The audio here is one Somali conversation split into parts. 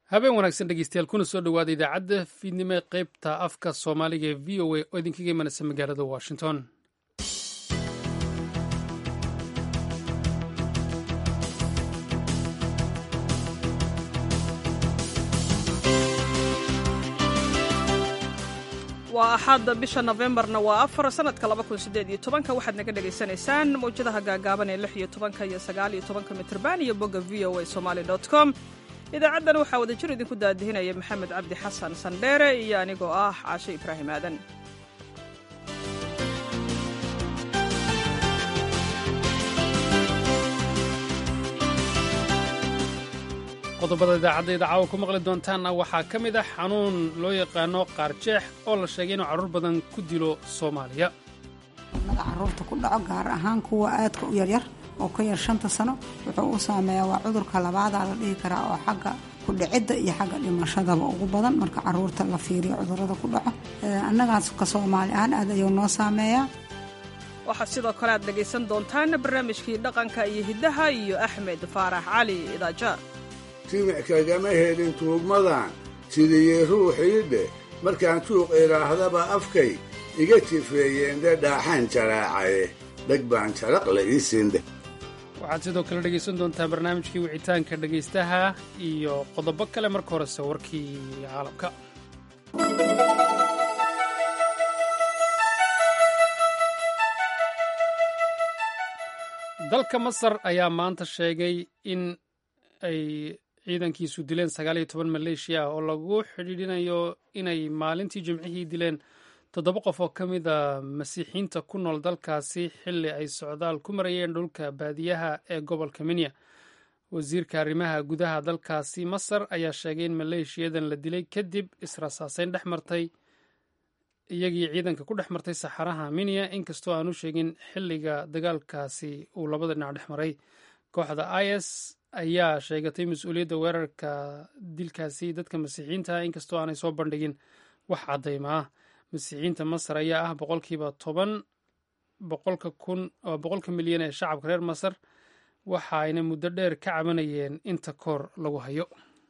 habeen wanaagsan dhegeystayaal kuna soo dhowaada idaacadda fiidnimo ee qaybta afka soomaaliga ee v o a oo idinkaga imanaysa magaalada washington waa axadda bisha nofembarna waa afar sanadka laba kun sideed iyo tobanka waxaad naga dhagaysanaysaan mawjadaha gaagaaban ee lix iyo tobanka iyo sagaal iyo tobanka mitrban iyo bogga v o a somaali dot com idaacaddan waxaa wada jir idinku daadihinaya maxamed cabdi xasan sandheere iyo anigoo ah caashe ibraahim aadan qodobada idaacadda caawa ku maqli doontaanna waxaa ka mid ah xanuun loo yaqaano qaarjeex oo la sheegay inuu carruur badan ku dilo soomaaliya naga carruurta ku dhaco gaar ahaan kuwa aadka u yaryar oo ka yar shanta sano wuxuu u saameeyaa waa cudurka labaadaa la dhihi karaa oo xagga kudhicidda iyo xagga dhimashadaba ugu badan marka carruurta la fiiriyo cudurada ku dhaco annagaas ka soomaali ahaan aad ayuu noo saameeyaa waxaad sidoo kale aad dhegaysan doontaan barnaamijkii dhaqanka iyo hiddaha iyo axmed faarax cali idaaja jimic kagama helin tuugmadan sidiyey ruuxii dheh markaan tuuq idhaahdaba afkay iga tifeeyeen dhe dhaaxaan jaraacaye dheg baan jaraqla ii siindheh waxaad sidoo kale dhegaysan doontaan barnaamijkii wicitaanka dhegaystaha iyo qodobo kale marka horese warkii caalamka dalka masar ayaa maanta sheegay in ay ciidankiisu dileen sagaal iyo toban maleeshiya ah oo lagu xidhiidhinayo inay maalintii jimcihii dileen toddoba qof oo ka mida masiixiinta ku nool dalkaasi xilli ay socdaal ku marayeen dhulka baadiyaha ee gobolka minya wasiirka arrimaha gudaha dalkaasi masar ayaa sheegay in maleeshiyadan la dilay kadib israsaaseyn dhex martay iyagii ciidanka ku dhex martay saxaraha minya inkastoo aanu sheegin xilliga dagaalkaasi uu labada dhinac dhex maray kooxda is ayaa sheegatay mas-uuliyadda weerarka dilkaasi dadka masiixiyiinta inkastoo aanay soo bandhigin wax caddayma ah masiixiyiinta masar ayaa ah boqolkiiba toban boqolka kun boqolka milyan ee shacabka reer masar waxa ayna muddo dheer ka cabanayeen inta koor lagu hayo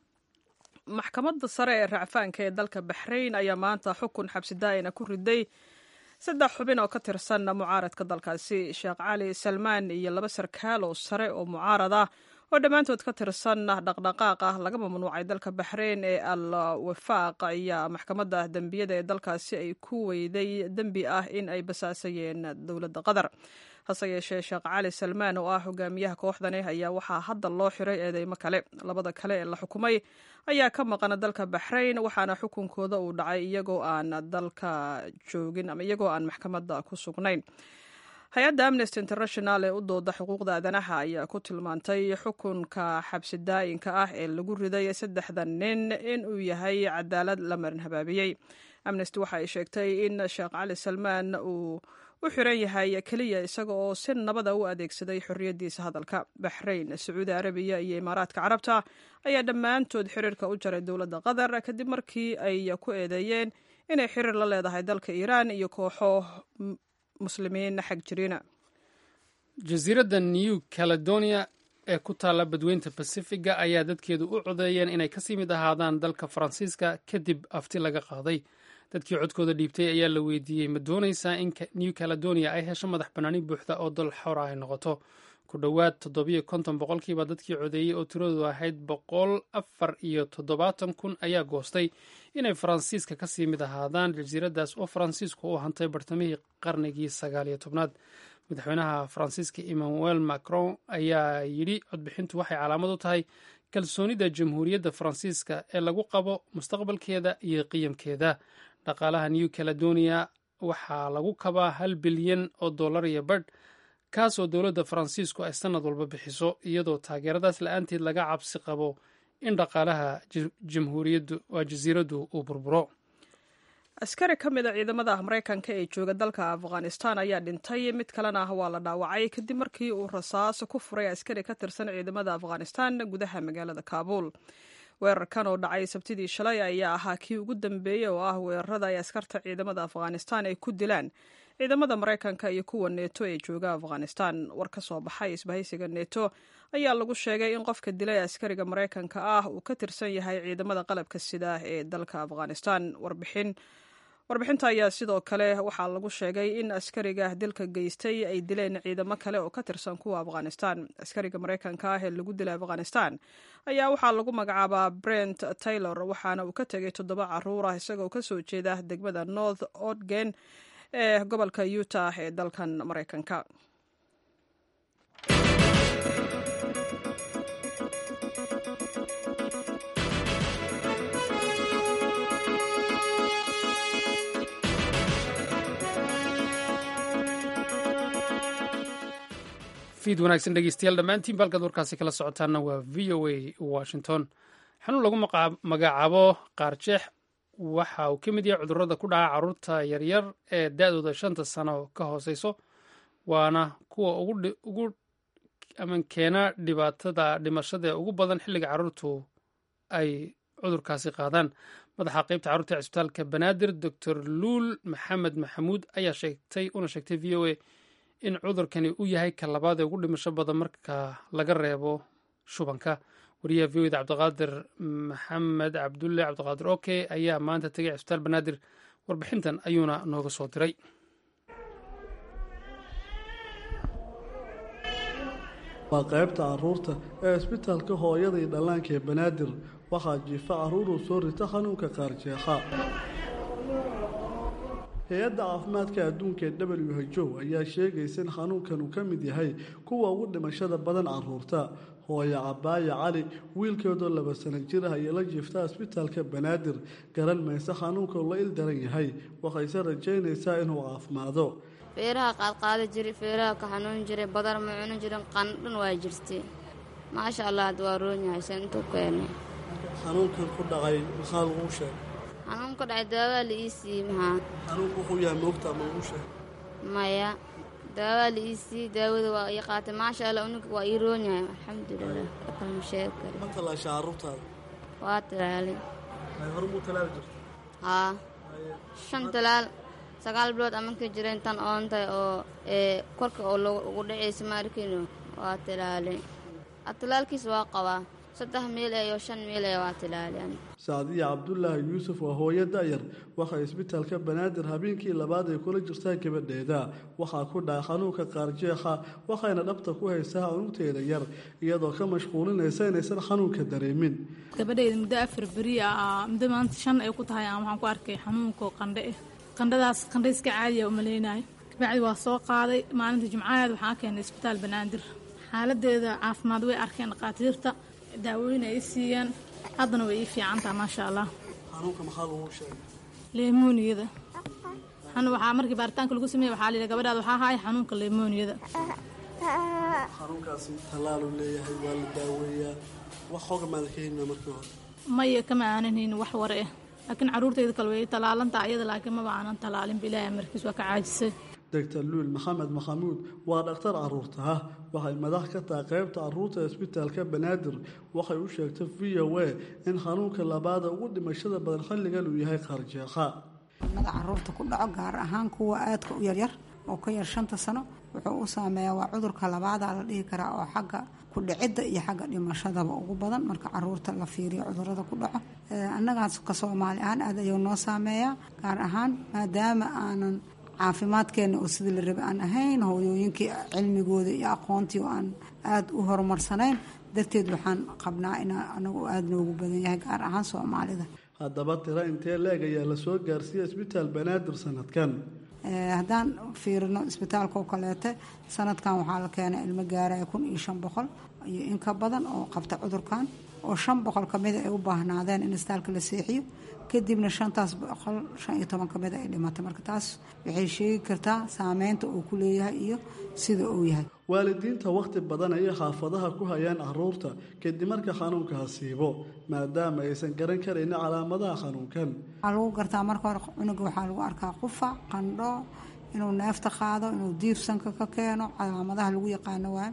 maxkamadda sare ee racfaanka ee dalka baxrayn ayaa maanta xukun xabsi daa'ina ku riday saddex xubin oo ka tirsan mucaaradka dalkaasi sheekh cali salmaan iyo laba sarkaal oo sare oo mucaarad ah oo dhammaantood ka tirsan dhaqdhaqaaq ah laga mamnuucay dalka baxrayn ee al wafaaq ayaa maxkamadda dembiyada ee dalkaasi ay ku weyday dembi ah in ay basaasayeen dowladda qatar hase yeeshee sheekh cali salmaan oo ah hogaamiyaha kooxdani ayaa waxaa hadda loo xiray eedeymo kale labada kale ee la xukumay ayaa ka maqana dalka baxrayn waxaana xukunkooda uu dhacay iyagoo aan dalka joogin ama iyagoo aan maxkamadda ku sugnayn hay-adda amnesty international ee u dooda xuquuqda aadanaha ayaa ku tilmaantay xukunka xabsi daa'inka ah ee lagu riday saddexda nin inuu yahay cadaalad la marin habaabiyey amnesty waxa ay sheegtay in sheekh cali salmaan uu u xiran yahay keliya isaga oo si nabada u adeegsaday xorriyaddiisa hadalka baxrayn sacuudi arabiya iyo imaaraadka carabta ayaa dhammaantood xiriirka u jaray dowladda qatar kadib markii ay ku eedeeyeen inay xiriir la leedahay dalka iiraan iyo kooxo muslimiin xag jirina jasiiradda new caledonia ee ku taalla badweynta bacifiga ayaa dadkeedu u codeeyeen inay kasii mid ahaadaan dalka faransiiska kadib afti laga qaaday dadkii codkooda dhiibtay ayaa la weydiiyey ma doonaysaa in new caledonia ay hesho madax bannaani buuxda oo dal xora ay noqoto ku dhowaad toddobiyo konton boqolkiiba dadkii codeeyey oo tiradoodu ahayd boqol afar iyo toddobaatan kun ayaa goostay inay faransiiska kasii mid ahaadaan jasiiraddaas oo faransiisku u hantay bartamihii qarnigii sagaal iyo tobnaad madaxweynaha faransiiska emmanuel macron ayaa yidhi codbixintu waxay calaamad u tahay kalsoonida jamhuuriyadda faransiiska ee lagu qabo mustaqbalkeeda iyo qiyamkeeda dhaqaalaha new caledonia waxaa lagu kabaa hal bilyan oo dollar iyo badh kaasoo dowladda faransiisku ay sannad walba bixiso iyadoo taageeradaas la-aanteed laga cabsi qabo in dhaqaalaha jamhuuriyaddu waa jasiiraddu uu burburo askari ka mid a ciidamada maraykanka ee jooga dalka afghanistan ayaa dhintay mid kalena waa la dhaawacay kadib markii uu rasaas ku furay askari ka tirsan ciidamada afghanistan gudaha magaalada kaabul weerarkan oo dhacay sabtidii shalay ayaa ahaa kii ugu dambeeyey oo ah weerarada ay askarta ciidamada afghanistan ay ku dilaan ciidamada maraykanka iyo kuwa neeto ee jooga afghanistan war ka soo baxay isbahaysiga neeto ayaa lagu sheegay in qofka dilay askariga maraykanka ah uu ka tirsan yahay ciidamada qalabka sida ee dalka afghanistan warbixin warbixinta ayaa sidoo kale waxaa lagu sheegay in askariga dilka geystay ay dileen ciidamo kale oo ka tirsan kuwa afghanistan askariga maraykanka ah ee lagu dilay afghanistan ayaa waxaa lagu magacaabaa brent taylor waxaana uu ka tegay toddoba caruur ah isagoo kasoo jeeda degmada north odgen ee gobolka utah ee dalkan maraykanka fiid wanaagsan dhegeystayaal dhammaantiin balkaad warkaasi kala socotaana waa v o a washington xanuun lagu magacaabo qaarjeex waxa uu ka mid yahay cudurrada ku dhaca carruurta yaryar ee da-dooda shanta sano ka hooseyso waana kuwa ugu aman keena dhibaatada dhimashada ugu badan xilliga carruurtu ay cudurkaasi qaadaan madaxa qeybta carruurta ee cisbitaalka banaadir doctor luul maxamed maxamuud ayaa sheegtay una sheegtay v o a in cudurkani u yahay ka labaad ee ugu dhimasho badan marka laga reebo shubanka wariyaha v o da cabdiqaadir maxamed cabdulle cabdiqaadir oke ayaa maanta tegay cisbitaal banaadir warbixintan ayuuna nooga soo diray waa qaybta caruurta ee cisbitaalka hooyada iyo dhallaanka ee banaadir waxaa jiifa caruuruu soo rita xanuunka qaarjeexa hay-adda caafimaadka adduunka ee w h o ayaa sheegaysa in xanuunkan uu ka mid yahay kuwa ugu dhimashada badan caruurta hooyo cabaaya cali wiilkeedoo laba sano jir ah ayay la jiifta cisbitaalka banaadir garan mayse xanuunka uu la il daran yahay waxayse rajaynaysaa inuu caafimaado feeraha qaadqaada jiri feeraha ka xanuun jiray badar ma cunin jirin qandhan waa jirtay maasha allah hadda waa roon yahay se intuu keenay xanuunkan ku dhacay maxaa laguu sheegay xanuun ka dhacay daawaa la ii siiyey maxaa xanuunku wuxuu yahay moogtaa ma laguu sheegay maya daawaa la ii siiyey daawada waa ii qaatay maasha allah unuga waa ii roon yahay alxamdulilah kalma sheegi kari ma talaasha carruurtaada waa talaalay ay hore muu talaali jirta haa shan talaal sagaal bilood amanka jireen tan oontahay oo ee korka oo ugu dhacaysa maarkiino waa talaalay talaalkiisa waa qabaa saddex meel iyo shan meel waa talaaleen sacdiya cabdulaahi yuusuf waa hooyo da'yar waxay isbitaalka banaadir habeenkii labaad ay kula jirtaa gabadheeda waxaa ku dhaca xanuunka qaarjeexa waxayna dhabta ku haysaa cunugteeda yar iyadoo ka mashquulinaysa inaysan xanuunka dareemin gabadhayda muddo afar beri ah muddo maanta shan ay ku tahay aan waxaan ku arkay xanuunka qandhe ah qandhadaas qandhe iska caadiya umaleynayo kabacdi waa soo qaaday maalinta jimcaheed waxaan keenay isbitaal banaadir xaaladeeda caafimaad way arkeen dhakhaatiirta daawooyin ay siiyeen haddana way ii fiicantaha maasha allah xanuunka maxaa lagu sheegay leemooniyada waxaa markii baaritaanka lagu sameeyey waxaa layidhi gabadhaada waxaa haaya xanuunka leemooniyada xanuunkaasi tallaaluu leeyahay waa la daaweeyaa wax xooga maada ka helina markii hore maya kama aanan haynin wax ware ah laakiin carruurtayda kale way tallaalantaa iyada laakiin maba aanan tallaalinba ilaahay markiis waa ka caajisay doctor luul maxamed maxamuud waa dhakhtar caruurta ah waxay madax ka tahay qaybta caruurta isbitaalka banaadir waxay u sheegtay v o a in xanuunka labaada ugu dhimashada badan xilligan uu yahay qaarjeeqa mada caruurta ku dhaco gaar ahaan kuwa aadka u yaryar oo ka yar shanta sano wuxuu u saameeyaa waa cudurka labaada la dhihi karaa oo xagga kudhicidda iyo xagga dhimashadaba ugu badan marka caruurta la fiiriyo cudurada ku dhaco annagaas ka soomaali ahaan aad ayuu noo saameeyaa gaar ahaan maadaama aanan caafimaadkeena oo sidii la rabe aan ahayn hooyooyinkii cilmigooda iyo aqoontii oo aan aada u horumarsanayn darteed waxaan qabnaa inaa anagu aada noogu badan yahay gaar ahaan soomaalida haddaba tiro intee leeg ayaa lasoo gaarsiiyey isbitaal banaadir sanadkan haddaan fiirino isbitaalka oo kaleete sanadkan waxaa la keenay ilmo gaaraya kun iyo shan boqol iyo in ka badan oo qabta cudurkan oo shan boqol kamida ay u baahnaadeen in isbitaalka la seexiyo kadibna shantaas boqol shan iyo toban kamida ay dhimatay marka taas waxay sheegi kartaa saameynta uu ku leeyahay iyo sida uu yahay waalidiinta wakhti badan ayay xaafadaha ku hayaan caruurta kadib marka xanuunka hasiibo maadaama aysan garan karaynin calaamadaha xanuunkan waxaa lagu gartaa marka hore cunuga waxaa lagu arkaa qufac qandho inuu neefta qaado inuu diifsanka ka keeno calaamadaha lagu yaqaano waayo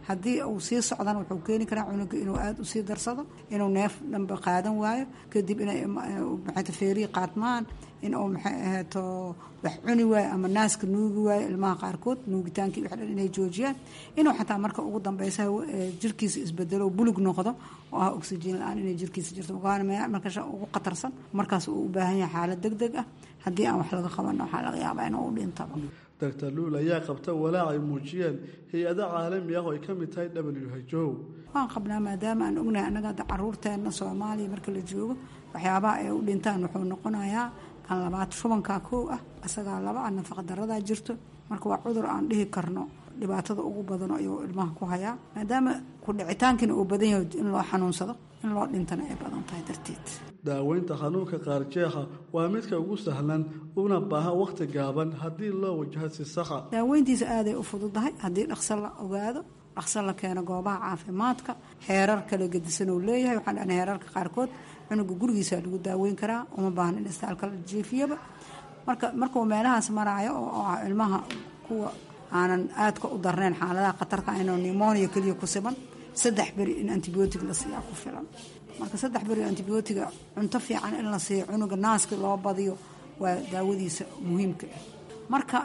haddii uu sii socdana wuxuu keeni karaa cunuga inuu aada usii darsado inuu neef dhanba qaadan waayo kadib inay maxayta feerihi qaadmaan in uu maxay ahayto wax cuni waayo ama naaska nuugi waayo ilmaha qaarkood nuugitaankii wax dhan inay joojiyaan inuu xataa marka ugu dambeysa jirkiisa isbedelo bulug noqdo oo ah oxygen la-aan inay jirkiisa jirto marka ugu khatarsan markaas uu u baahan yahay xaalad deg deg ah haddii aan wax laga qaban waxaa laga yaabaa inuu u dhintaba doctor luul ayaa qabta walaac ay muujiyeen hay-ado caalami ah oo ay ka mid tahay w h o waan qabnaa maadaama aan ognahay annaga hadda caruurteenna soomaaliya marka la joogo waxyaabaha ay u dhintaan wuxuu noqonayaa kan labaad shubankaa kow ah isagaa laba ah nafaqa daradaa jirto marka waa cudur aan dhihi karno dhibaatada ugu badan ayuu ilmaha ku hayaa maadaama ku dhicitaankiina uu badan yahay in loo xanuunsado in loo dhintana ay badan tahay darteed daaweynta xanuunka qaarjeexa waa midka ugu sahlan una baahan wakhti gaaban haddii loo wajaho si saxa daaweyntiisa aaday u fududahay haddii dhaqso la ogaado dhaqso la keeno goobaha caafimaadka heerar kala gedisan uu leeyahay waxaan dhahnay heerarka qaarkood cunuga gurigiisa lagu daaweyn karaa uma baahna in istaalka la jiifiyaba marka markuu meelahaas maraayo oo ah ilmaha kuwa aanan aadka u darnayn xaaladaha khatarka inuu nimonia keliya ku siban saddex beri in antibiotic la siiyaa ku filan marka saddex beri antibiotiga cunto fiican in la siiyo cunuga naaska loo badiyo waa daawadiisa muhiimka ah marka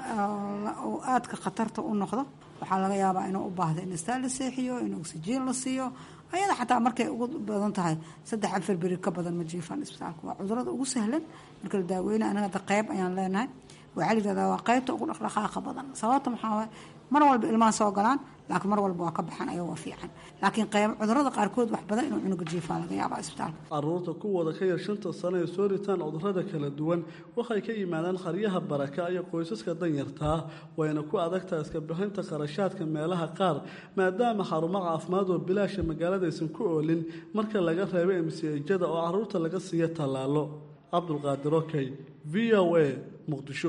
uu aadka khatarta u noqdo waxaa laga yaabaa inuu u baahdo in istaal la seexiyo in oxygen la siiyo ayada xataa markay ugu badan tahay saddex afar beri ka badan ma jiifaan isbitaalka waa cudurada ugu sahlan marka la daaweyna anaga qayb ayaan leenahay waxaa la yidhahdaa waa qaybta ugu dhaqdhaqaaqa badan sababta maxaa waay mar walba ilmaha soo galaan laakiin mar walba waa ka baxan ayagoo fiican laakiin qayb cudurada qaarkood wax badan inuu cunuga jiifaa laga yaabaa isbitaalka caruurta kuwooda ka yar shanta sano ee soo ritaan cudurada kala duwan waxay ka yimaadaan qaryaha baraka iyo qoysaska danyartaa wayna ku adagtaa iska bixinta kharashaadka meelaha qaar maadaama xarumo caafimaad oo bilaasha magaalada aysan ku oolin marka laga reebo emsijada oo caruurta laga siiyo tallaalo cabdulqaadir okey v o a muqdisho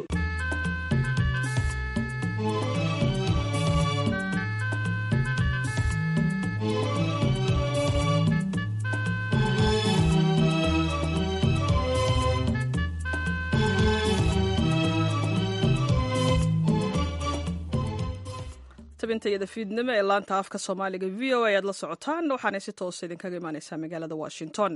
tabintayada fiidnimo ee laanta afka soomaaliga v o a aad la socotaan waxaanay si toosa idinkaga imaaneysaa magaalada washington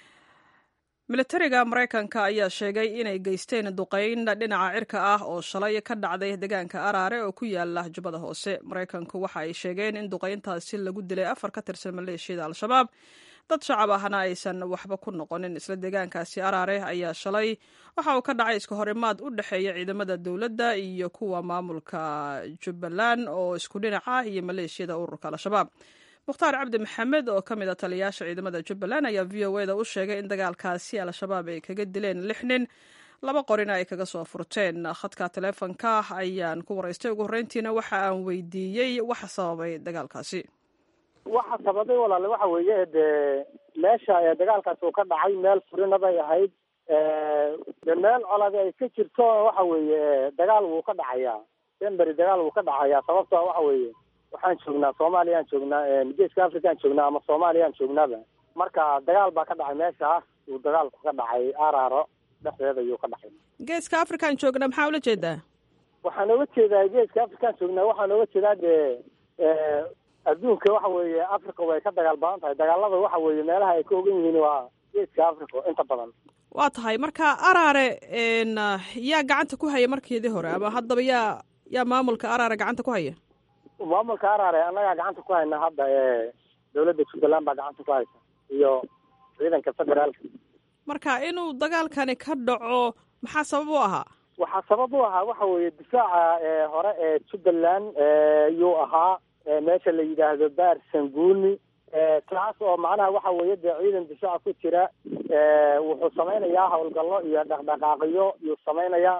militariga maraykanka ayaa sheegay inay geysteen duqeyn dhinaca cirka ah oo shalay ka dhacday deegaanka araare oo ku yaala jubbada hoose maraykanku waxa ay sheegeen in duqeyntaasi lagu dilay afar ka tirsan maleeshiyada al-shabaab dad shacab ahna aysan waxba ku noqonin isla deegaankaasi araare ayaa shalay waxa uu ka dhacay iska horimaad u dhexeeya ciidamada dowladda iyo kuwa maamulka jubbaland oo isku dhinac ah iyo maleeshiyada ururka al-shabaab mukhtaar cabdi maxamed oo ka mid a taliyayaasha ciidamada jubbaland ayaa v o eda u sheegay in dagaalkaasi al-shabaab ay kaga dileen lix nin laba qorina ay kaga soo furteen khadka taleefonka ayaan ku waraystay ugu horreyntiina waxa aan weydiiyey waxa sababay dagaalkaasi waxa sababay walaale waxa weeye dee meesha dagaalkaasi uu ka dhacay meel furina bay ahayd de meel colade ay ka jirto waxa weeye dagaal wuu ka dhacayaa denberi dagaal wuu ka dhacayaa sababto waxa weeye waxaan joognaa soomaaliyaan joognaa geeska afrikaan joognaa ama soomaaliyaan joognaaba marka dagaal baa ka dhacay meeshaas uu dagaalku ka dhacay araaro dhexdeeda ayuu ka dhacay geeska afrikaan joognaa maxaa ula jeedaa waxaan oga jeedaa geeska afrikaan joognaa waxaan oga jeedaa dee adduunka waxa weeye africa way ka dagaal badan tahay dagaalada waxa weeye meelaha ay ka ogan yihiin waa geeska africa inta badan waa tahay marka araare yaa gacanta ku haya markeedii hore ama haddaba yaa yaa maamulka araare gacanta ku haya maamulka araare annagaa gacanta ku hayna hadda dowladda jubbaland baa gacanta ku haysa iyo ciidanka federaalka marka inuu dagaalkani ka dhaco maxaa sabab u ahaa waxaa sabab u ahaa waxa weeye difaaca hore ee jubbaland yuu ahaa meesha la yidhaahdo baar sanguuni taas oo macnaha waxa weeye dee ciidan difaaca ku jira wuxuu samaynayaa howlgallo iyo dhaqdhaqaaqiyo yuu samaynayaa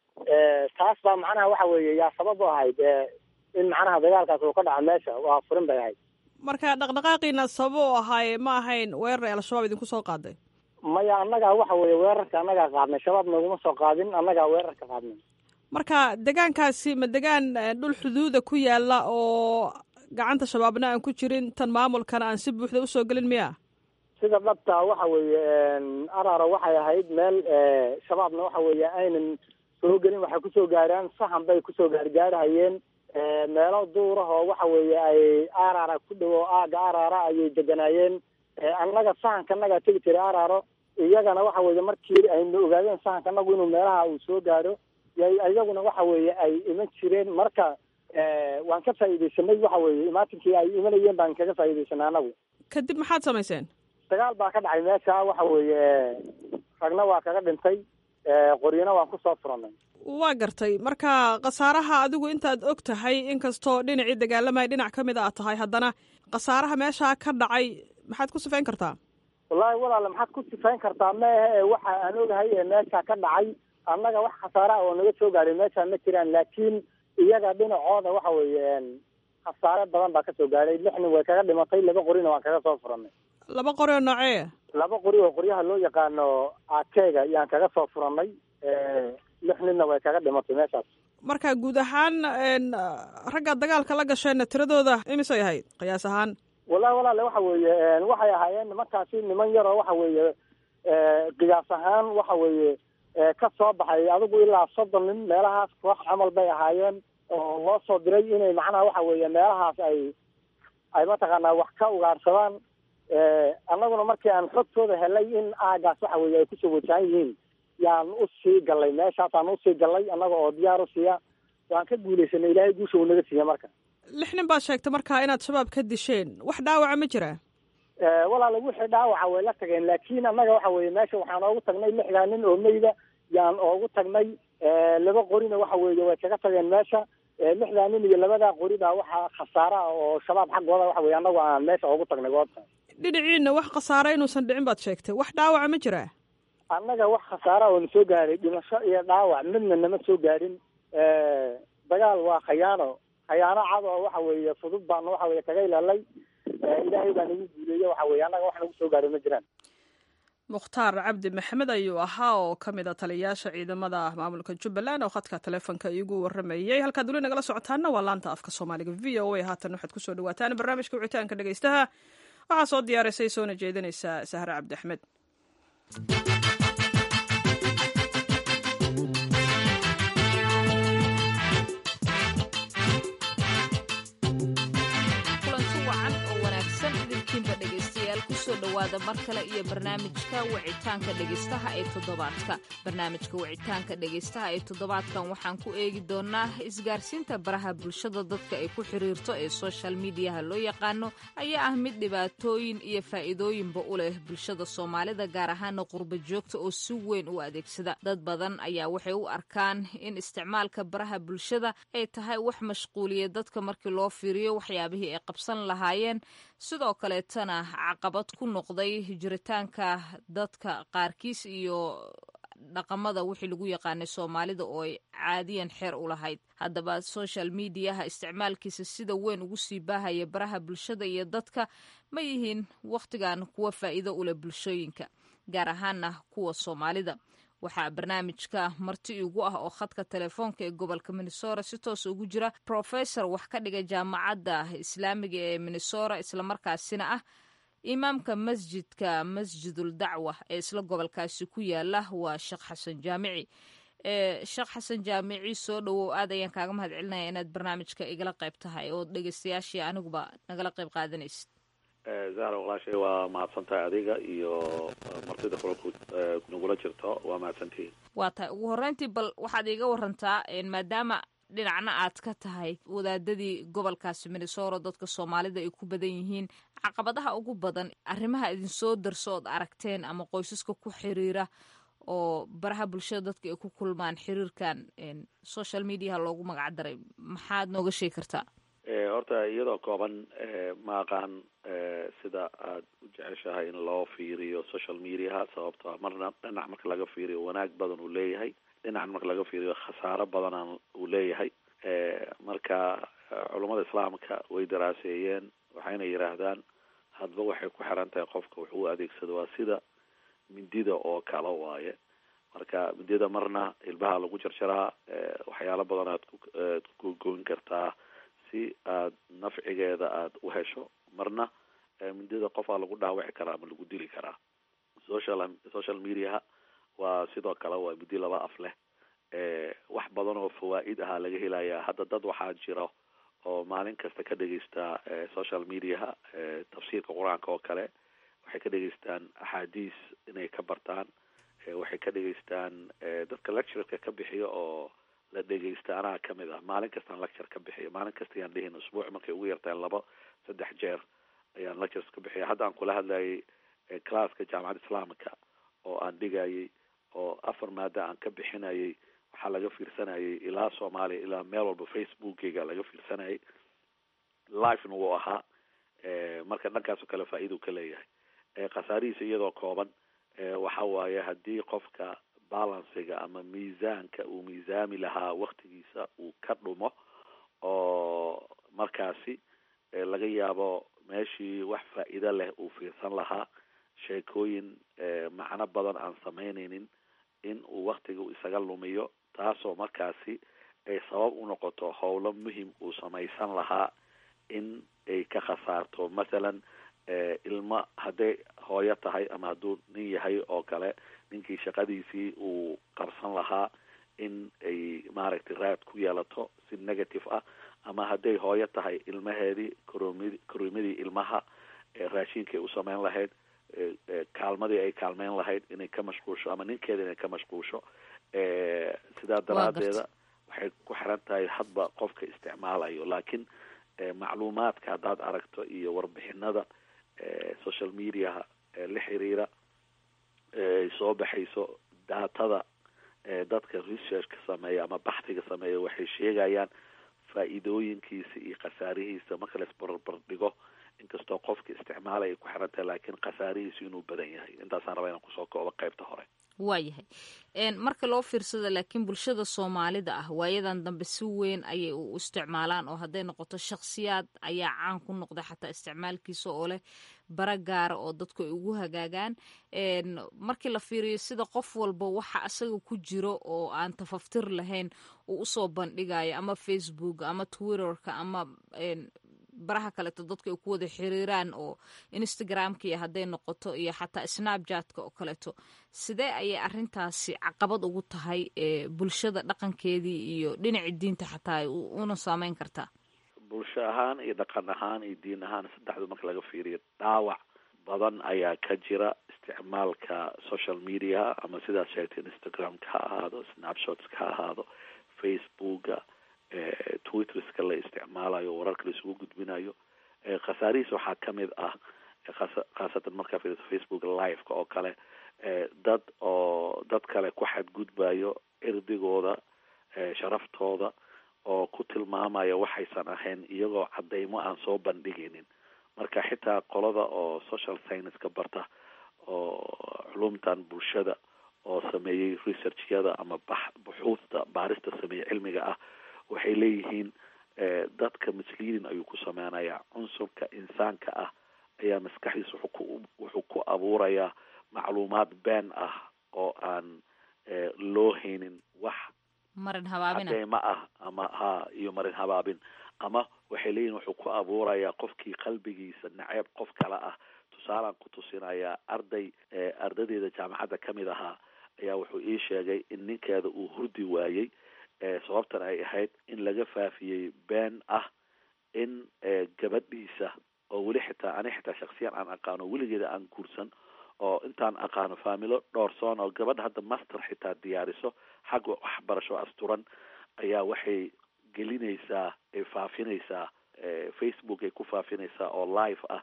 taas baa macnaha waxa weeye yaa sabab u ahayd in macnaha dagaalkaas uu ka dhaco meesha waa furin bay ahayd marka dhaqdhaqaaqiina sabab u ahaaye ma ahayn weerar ay al-shabaab idinku soo qaaday maya annagaa waxa weeye weerarka annagaa qaadnay shabaab naguma soo qaadin annagaa weerarka qaadnay marka degaankaasi ma degaan dhul xuduuda ku yaala oo gacanta shabaabna aan ku jirin tan maamulkana aan si buuxda usoo gelin miya sida dhabta waxa weeye araro waxay ahayd meel shabaabna waxa weeye aynan soo gelin waxay kusoo gaaraan sahan bay kusoo gaargaarhayeen meelo duurahoo waxa weeye ay arara ku dhow oo aaga arara ayay deganaayeen annaga sahankanagaa tegi jiray araro iyagana waxa weeye markii aynu ogaadeen sahankanagu inuu meelaha uu soo gaadho iyaguna waxa weeye ay iman jireen marka waan ka faa'iidaysanay waxa weeye imaatinkii ay imanayeen baan kaga faa'iidaysanay annagu kadib maxaad samayseen dagaal baa ka dhacay meesha waxa weeye ragna waa kaga dhintay qoryana waan kusoo furanay waa gartay marka khasaaraha adigu intaad og tahay inkastoo dhinacii dagaalamaya dhinac ka mid a aad tahay haddana khasaaraha meeshaa ka dhacay maxaad ku sifayn kartaa wallaahi walaale maxaad ku sifayn kartaa meehe waxa aan ogahay ee meesha ka dhacay annaga wax khasaara oo naga soo gaadhay meesha ma jiraan laakiin iyaga dhinacooda waxa weeye khasaare badan baa kasoo gaadhay lix nin way kaga dhimatay laba qorina waan kaga soo furanay laba qori oo noocee laba qori oo qoryaha loo yaqaano akeega yaan kaga soo furanay lix ninna way kaga dhimatay meeshaas marka guud ahaan ragga dagaalka la gasheenna tiradooda imisay ahayd qiyaas ahaan wallahi walaale waxa weeye waxay ahaayeen nimankaasi niman yaroo waxa weeye qiyaas ahaan waxa weeye ka soo baxay adigu ilaa soddon nin meelahaas koox camal bay ahaayeen oo loo soo diray inay macnaha waxa weeye meelahaas ay ay mataqaanaa wax ka ugaarsadaan annaguna markii aan xogtooda helay in aagaas waxa weeye ay kusoo wajahan yihiin yaan usii gallay meeshaasaan usii gallay annaga oo diyaar u siiya waan ka guulaysanay ilaahay guusha uu naga siiya marka lix nin baad sheegtay markaa inaad shabaab ka disheen wax dhaawaca ma jiraa walaale wixii dhaawaca way la tageen laakiin annaga waxa weeye meesha waxaan oogu tagnay lixdaa nin oo meyda yaan oogu tagnay laba qorina waxa weeye way kaga tageen meesha lixdaa nin iyo labadaa qori baa waxaa khasaara ah oo shabaab xaggooda waxa weye annagu aan meesha oogu tagnay goobta dhinaciina wax khasaara inuusan dhicin baad sheegtay wax dhaawaca ma jiraa annaga wax khasaara oo na soo gaaray dhimasho iyo dhaawac midna nama soo gaarin dagaal waa khayaano khayaano cad oo waxa weeye fudud baanu waxa weye kaga ilaalay ilaahay baa nagu guuleeye waxa weye annaga wax nagu soo gaaray ma jiraan mukhtaar cabdi maxamed ayuu ahaa oo ka mid a taliyayaasha ciidamada maamulka jubbaland oo khadka taleefonka iigu waramayey halkaad weli nagala socotaana waa laanta afka soomaaliga v o a haatan waxaad kusoo dhawaataan barnaamijka wicitaanka dhegeystaha waxaa soo diyaarisay soona jeedinaysa sahre cabdi axmed kusoo dhowaada mar kale iyo barnaamijka wicitaanka dhegeystaha ee toddobaadka barnaamijka wicitaanka dhegeystaha ee toddobaadkan waxaan ku eegi doonaa isgaarsiinta baraha bulshada dadka ay ku xiriirto ee social mediaha loo yaqaano ayaa ah mid dhibaatooyin iyo faa'iidooyinba u leh bulshada soomaalida gaar ahaana qurba joogta oo si weyn u adeegsada dad badan ayaa waxay u arkaan in isticmaalka baraha bulshada ay tahay wax mashquuliya dadka markii loo fiiriyo waxyaabihii ay qabsan lahaayeen sidoo kaleetana caqabad ku noqday jiritaanka dadka qaarkiis iyo dhaqamada wixii lagu yaqaanay soomaalida oo ay caadiyan xeer u lahayd haddaba social mediaha isticmaalkiisa sida weyn ugu sii baahaya baraha bulshada iyo dadka ma yihiin wakhtigan kuwa faa'iido u leh bulshooyinka gaar ahaana kuwa soomaalida waxaa barnaamijka marti igu ah oo khadka telefoonka ee gobolka minnesora si toos ugu jira professor wax ka dhiga jaamacadda islaamiga ee minnesora islamarkaasina ah imaamka masjidka masjidul dacwa ee isla gobolkaasi ku yaala waa sheekh xasan jaamici sheekh xasan jaamici soo dhowow aad ayaan kaaga mahad celinaya inaad barnaamijka igala qayb tahay oo dhegeystayaashii aniguba nagala qayb qaadanaysid zahra walaashay waa mahadsantahay adiga iyo martida kula nagula jirto waa mahadsantihiin waa tahay ugu horreyntii bal waxaad iiga warantaa maadaama dhinacna aad ka tahay wadaadadii gobolkaasi minnesora dadka soomaalida ay ku badan yihiin caqabadaha ugu badan arrimaha idinsoo darso ood aragteen ama qoysaska ku xiriira oo baraha bulshada dadka ay ku kulmaan xiriirkan social mediaha loogu magac daray maxaad nooga sheegi kartaa horta iyadoo kooban ma aqaan sida aad u jeceshahay in loo fiiriyo social mediaha sababto marna dhinac marka laga fiiriyo wanaag badan uu leeyahay dhinac marka laga fiiriyo khasaaro badan uu leeyahay marka culummada islaamka way daraaseeyeen waxayna yidhaahdaan hadba waxay ku xiran tahay qofka wuxuu u adeegsado waa sida mindida oo kale waaye marka mindida marna ilbaha lagu jarjaraa waxyaalo badan aad ku goyn kartaa si aad nafcigeeda aada u hesho marna mindida qofaa lagu dhaawici karaa ama lagu dili karaa social social mediaha waa sidoo kale waa midi laba af leh wax badan oo fawaa'id ahaa laga helayaa hadda dad waxaa jiro oo maalin kasta ka dhegeysta social mediaha tafsiirka qur-aanka oo kale waxay ka dhegeystaan axaadiis inay ka bartaan waxay ka dhegeystaan dadka lectureka ka bixiyo oo la dhegeysta anaa kamid ah maalin kastaan lecture ka bixiyo maalin kasta ayaan dhihin usbuuc markay ugu yartahay laba saddex jeer ayaan lectures ka bixiya hadda aan kula hadlayay classka jaamacadda islaamika oo aan dhigayay oo afar maada aan ka bixinayay waxaa laga fiirsanayay ilaa soomaaliya ilaa meel walba facebookeyga laga fiirsanayay livena wuu ahaa marka dhankaasoo kale faa-idau ka leeyahay khasaarihiisa iyadoo kooban waxa waaye haddii qofka balansiga ama miisaanka uu miisaami lahaa waktigiisa uu ka dhumo oo markaasi laga yaabo meeshii wax faa-iido leh uu fiirsan lahaa sheekooyin macno badan aan samaynaynin in uu waktiga isaga lumiyo taasoo markaasi ay sabab u noqoto howlo muhim uu samaysan lahaa in ay ka khasaarto mathalan ilmo hadday hooyo tahay ama hadduu nin yahay oo kale ninkii shaqadiisii uu qabsan lahaa in ay maaragtay raad ku yeelato si negative ah ama hadday hooyo tahay ilmaheedii koromid korimadii ilmaha raashinkay u sameyn lahayd kaalmadii ay kaalmeyn lahayd inay ka mashquulsho ama ninkeeda inay ka mashquulsho sidaa daraadeeda waxay ku xiran tahay hadba qofka isticmaalayo laakiin macluumaadka haddaad aragto iyo warbixinada social mediaha la xiriira ay soo baxayso daatada dadka researchka sameeya ama baxdiga sameeya waxay sheegayaan faa-iidooyinkiisa iyo khasaarihiisa marka la isbarbar dhigo inkastoo qofka isticmaalay ay ku xiran tahay laakiin khasaarihiisu inuu badan yahay intaasaan rabaa inaan kusoo koobo qaybta hore waayahay marka loo fiirsada laakiin bulshada soomaalida ah waayadan dambe si weyn ayay u isticmaalaan oo hadday noqoto shakhsiyaad ayaa caan ku noqda xataa isticmaalkiisa oo leh bara gaara oo dadku ay ugu hagaagaan markii la fiiriyo sida qof walba waxa asaga ku jiro oo aan tafaftir lahayn uu usoo bandhigayo ama facebook ama twitterka ama baraha kaleeto dadka ay ku wada xiriiraan oo instagramka iyo hadday noqoto iyo xataa snapjatka oo kaleeto sidee ayay arintaasi caqabad ugu tahay bulshada dhaqankeedii iyo dhinacii diinta xataa ay una saameyn kartaa bulsho ahaan iyo dhaqan ahaan iyo diin ahaan saddexdu marka laga fiiriyo dhaawac badan ayaa ka jira isticmaalka social media ama sidaad sheegtay instagramka ha ahaado snapshotska ha ahaado facebooka twitterska la isticmaalayo wararka la isugu gudbinayo khasaarihiis waxaa kamid ah khaasatan markaa fiiriso facebook liveka oo kale dad oo dad kale ku xadgudbayo cirdigooda sharaftooda oo ku tilmaamaya waxaysan ahayn iyagoo cadeymo aan soo bandhigaynin marka xitaa qolada oo social scienceska barta oo culumtan bulshada oo sameeyey researchyada ama bax buxuusta baarista sameeyey cilmiga ah waxay leeyihiin dadka misleading ayuu ku sameynayaa cunsurka insaanka ah ayaa maskaxdiisa wuxuu ku wuxuu ku abuurayaa macluumaad been ah oo aan loo haynin wax marin habaabina cadeymo ah ama ha iyo marin habaabin ama waxay leeyihin wuxuu ku abuurayaa qofkii qalbigiisa naceeb qof kale ah tusaalaan ku tusinayaa arday ardadeeda jaamacadda kamid ahaa ayaa wuxuu ii sheegay in ninkeeda uu hurdi waayey sababtan ay ahayd in laga faafiyey been ah in gabadhiisa oo weli xitaa ani xitaa shaksiyan aan aqaano weligeeda aan guursan oo intaan aqaano faamilo dhowrsoon oo gabadha hadda master xitaa diyaariso xagga waxbarasho asturan ayaa waxay gelinaysaa ay faafinaysaa facebook ay ku faafinaysaa oo live ah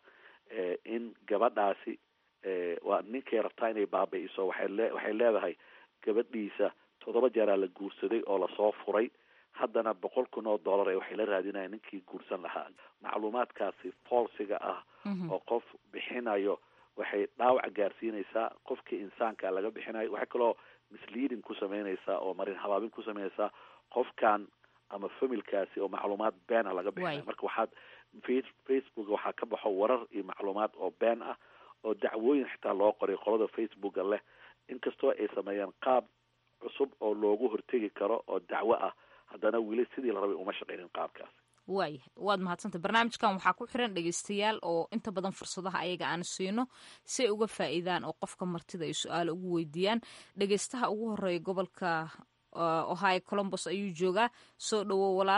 in gabadhaasi waa ninkay rabtaa inay baabi-iso waxay le waxay leedahay gabadhiisa toddoba jeeraa la guursaday oo lasoo furay haddana boqol kun oo dollar ee waxay la raadinayaan ninkii guursan lahaa macluumaadkaasi falsiga ah oo qof bixinayo waxay dhaawac gaarsiinaysaa qofkii insaanka laga bixinayo waxay kaloo misleading ku sameynaysaa oo marin habaabin ku sameynaysaa qofkan ama familkaasi oo macluumaad been ah laga bixinayo marka waxaad facebook waxaa ka baxo warar iyo macluumaad oo been ah oo dacwooyin xitaa loo qoray qolada facebooka leh inkastoo ay sameeyaan qaab cusub oo loogu hortegi karo oo dacwo ah haddana weli sidii la rabay uma shaqeynin qaabkaas waayahay waad mahadsantay barnaamijkan waxaa ku xiran dhegeystayaal oo inta badan fursadaha ayaga aan siino si ay uga faa'iidaan oo qofka martida ay su-aalo ugu weydiiyaan dhegeystaha ugu horeeya gobolka ohio colombos ayuu joogaa soo dhowo walaal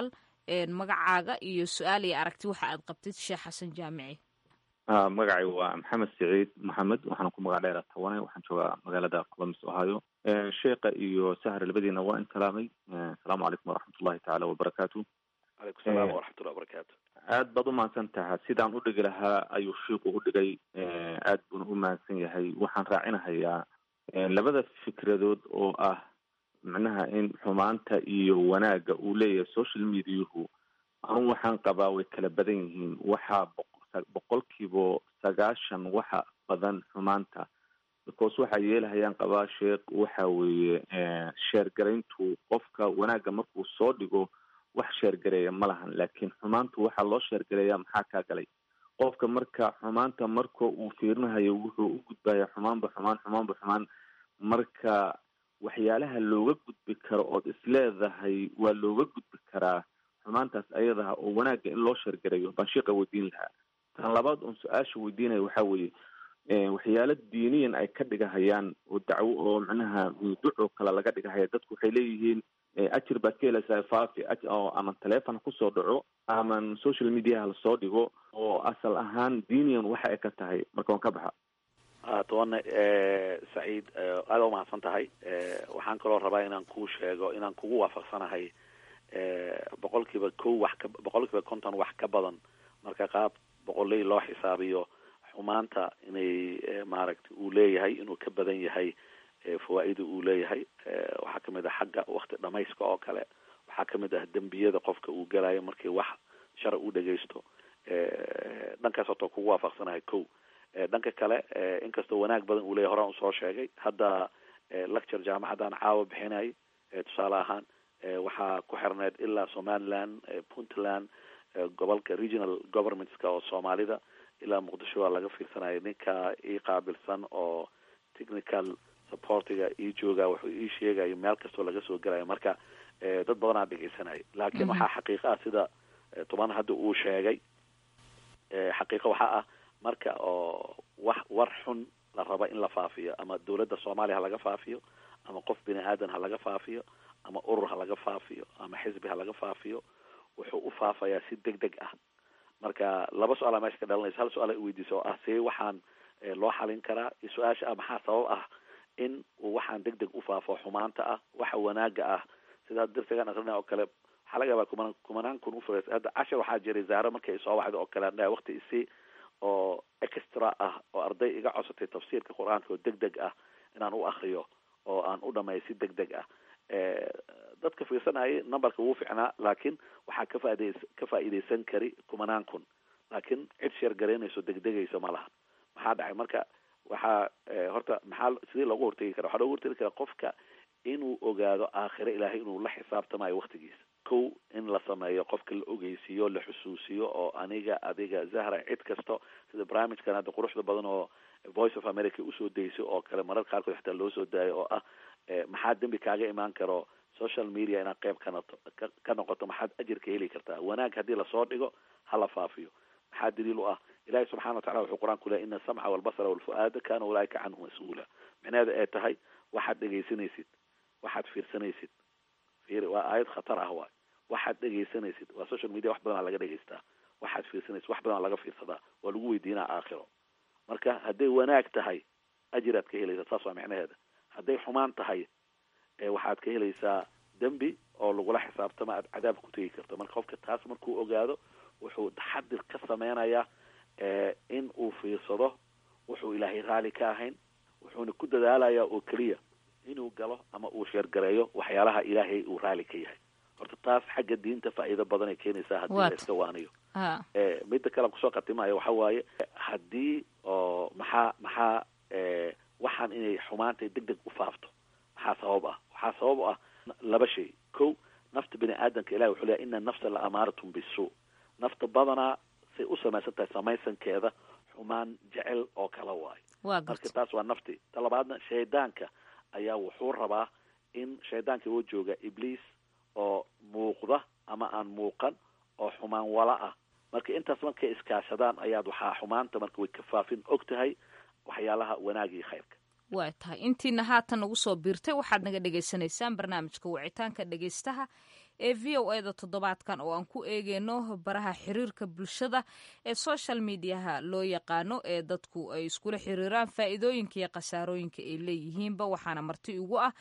magacaaga iyo su-aal iyo aragti waxa aad qabtid sheekh xasan jaamici magacay waa maxamed siciid maxamed waxaana ku magac dheera tawane waxaan joogaa magaalada columbus ohio sheekha iyo sahar labadiina waa in salaamay asalaamu calaykum waraxmat ullahi tacaala wabarakaatu calaykum salaam waraxmatullah wabarakaatu aad baad umahadsan taha sidaan udhigi lahaa ayuu shiiku udhigay aad buuna u mahadsan yahay waxaan raacinahayaa labada fikradood oo ah macnaha in xumaanta iyo wanaagga uu leeyahay social mediahu anu waxaan qabaa way kala badan yihiin waxaa boqolkiiba sagaashan waxa badan xumaanta because waxaa yeelahayaan qabaa sheekh waxa weeye sheergarayntu qofka wanaagga markuu soo dhigo wax sheergareeya ma lahan laakiin xumaantu waxaa loo sheergareeya maxaa kaa galay qofka marka xumaanta marka uu fiirinahayo wuxuu u gudbaya xumaanba xumaan xumaanba xumaan marka waxyaalaha looga gudbi karo ood isleedahay waa looga gudbi karaa xumaantaas ayadaha oo wanaagga in loo sheergareeyo baan sheeqa weydiin lahaa tan labaad oon su-aasha weydiinaya waxaa weeye waxyaalo diiniyan ay ka dhigahayaan oo dacwo oo macnaha ducoo kale laga dhigahaya dadku waxay leeyihiin ajir baad ka helaysaa faafi oo ama teleefon kusoo dhaco ama social mediaha lasoo dhigo oo asal ahaan diiniyan waxa ay ka tahay marka waan ka baxa tobanne saciid aada umahadsan tahay waxaan kaloo rabaa inaan kuu sheego inaan kugu waafaqsanahay boqolkiiba kow wax ka boqolkiiba konton wax ka badan marka qaab boqoley loo xisaabiyo xumaanta inay maaragtay uu leeyahay inuu ka badan yahay fawaa-ida uu leeyahay waxaa kamid ah xagga wakti dhamayska oo kale waxaa kamid ah dembiyada qofka uu galayo markii wax shara u dhegaysto dhankaas horta kugu waafaqsanahay kow dhanka kale inkastoo wanaag badan uu leeyahy horaan usoo sheegay hadda lecture jaamacaddan caawa bixinay tusaale ahaan waxaa ku xirneyd ilaa somaliland puntland gobolka regional governmentska oo soomaalida ilaa muqdisho waa laga fiirsanaya ninka ii qaabilsan oo technical supportiga ii jooga wuxuu ii sheegayo meel kastoo laga soo gelayo marka dad badanaa dhegeysanaya laakiin waxaa xaqiiqa ah sida toban hadda uu sheegay xaqiiqo waxaa ah marka oo wax war xun la raba in la faafiyo ama dawladda soomaaliya ha laga faafiyo ama qof bini aadan ha laga faafiyo ama urur ha laga faafiyo ama xisbi ha laga faafiyo wuxuu u faafayaa si deg deg ah marka laba su-aala meesha ka dhalanaysa hal su-aal weydiisa oo ah see waxaan loo xalin karaa iyo su-aasha ah maxaa sabab ah in uu waxaan deg deg u faafo xumaanta ah waxa wanaaga ah sida darsigan akrina oo kale waxaa laga yaabaa kumanaan kumanaan kun ufurays hadda cashar waxaa jiray zaaro markay soo wacda oo kale andhaha wakti isi oo extra ah oo arday iga codsatay tafsiirka qur-aanka oo deg deg ah inaan u akriyo oo aan u dhameeyo si deg deg ah dadka fiirsanayay numberka wuu ficnaa laakiin waxaa ka faaiday ka faa'iidaysan kari kumanaan kun laakiin cid sheergaraynayso degdegaysa ma laha maxaa dhacay marka waxaa horta maxaa sidii loogu hortegi kara waxaa loogu hortegi karaa qofka inuu ogaado aakhire ilaahay inuu la xisaabtamayo waktigiisa kow in la sameeyo qofka la ogeysiiyo la xusuusiyo oo aniga adiga zahra cid kasto sida barnaamijkan hadda quruxda badan oo voice of america usoo dayso oo kale marar qaarkood xitaa loo soo daayo oo ah maxaa dembi kaaga imaan karo social media inaad qeyb ka noto ka noqoto maxaad ajirka heli kartaa wanaag haddii lasoo dhigo hala faafiyo maxaa daliil u ah ilahi subxana watacala wuxuu qur-aanku lehy ina asamca walbasara walfu-aada kana ulaaika canhu mas-uula micnaheeda ay tahay waxaad dhegaysanaysid waxaad fiirsanaysid fiiri waa aayad khatar ah waay waxaad dhegaysanaysid waa social media wax badanaa laga dhegaystaa waxaad fiirsanaysid wax badanaa laga fiirsadaa waa lagu weydiinaa aakhiro marka hadday wanaag tahay ajiraad ka helaysaa saas waa micnaheeda hadday xumaan tahay waxaad ka helaysaa dembi oo lagula xisaabtama aad cadaab ku tegi karto marka qofka taas markuu ogaado wuxuu taxadir ka sameynayaa in uu fiirsado wuxuu ilaahay raali ka ahayn wuxuuna ku dadaalayaa oo keliya inuu galo ama uu sheergareeyo waxyaalaha ilaahay uu raali ka yahay horta taas xagga diinta faa'iido badan ay keenaysaa haddii la iska waaniyo midda kale kusoo khatimayo waxa waaye haddii oo maxaa maxaa waxaan inay xumaantay deg deg u faafto maxaa sabab ah waxaa sabab u ah laba shay ko nafta bini aadamka ilahi wuxuu leeyahy ina nafsa la amaaratun bisu nafta badanaa say u samaysan tahay samaysankeeda xumaan jecel oo kala waayo marka taas waa nafti ta labaadna shaydaanka ayaa wuxuu rabaa in shaydaanka oo jooga ibliis oo muuqda ama aan muuqan oo xumaan wala ah marka intaas markay iskaashadaan ayaad waxaa xumaanta marka way kafaafin og tahay waxyaalaha wanaag iyo khayrka waa tahay intiina haatan nagu soo biirtay waxaad naga dhagaysanaysaan barnaamijka wicitaanka dhegaystaha ee v o eda toddobaadkan oo aan ku eegeyno baraha xiriirka bulshada ee social mediaha loo yaqaano ee dadku ay iskula xiriiraan faa'iidooyinka iyo khasaarooyinka ay leeyihiinba waxaana marti ugu ah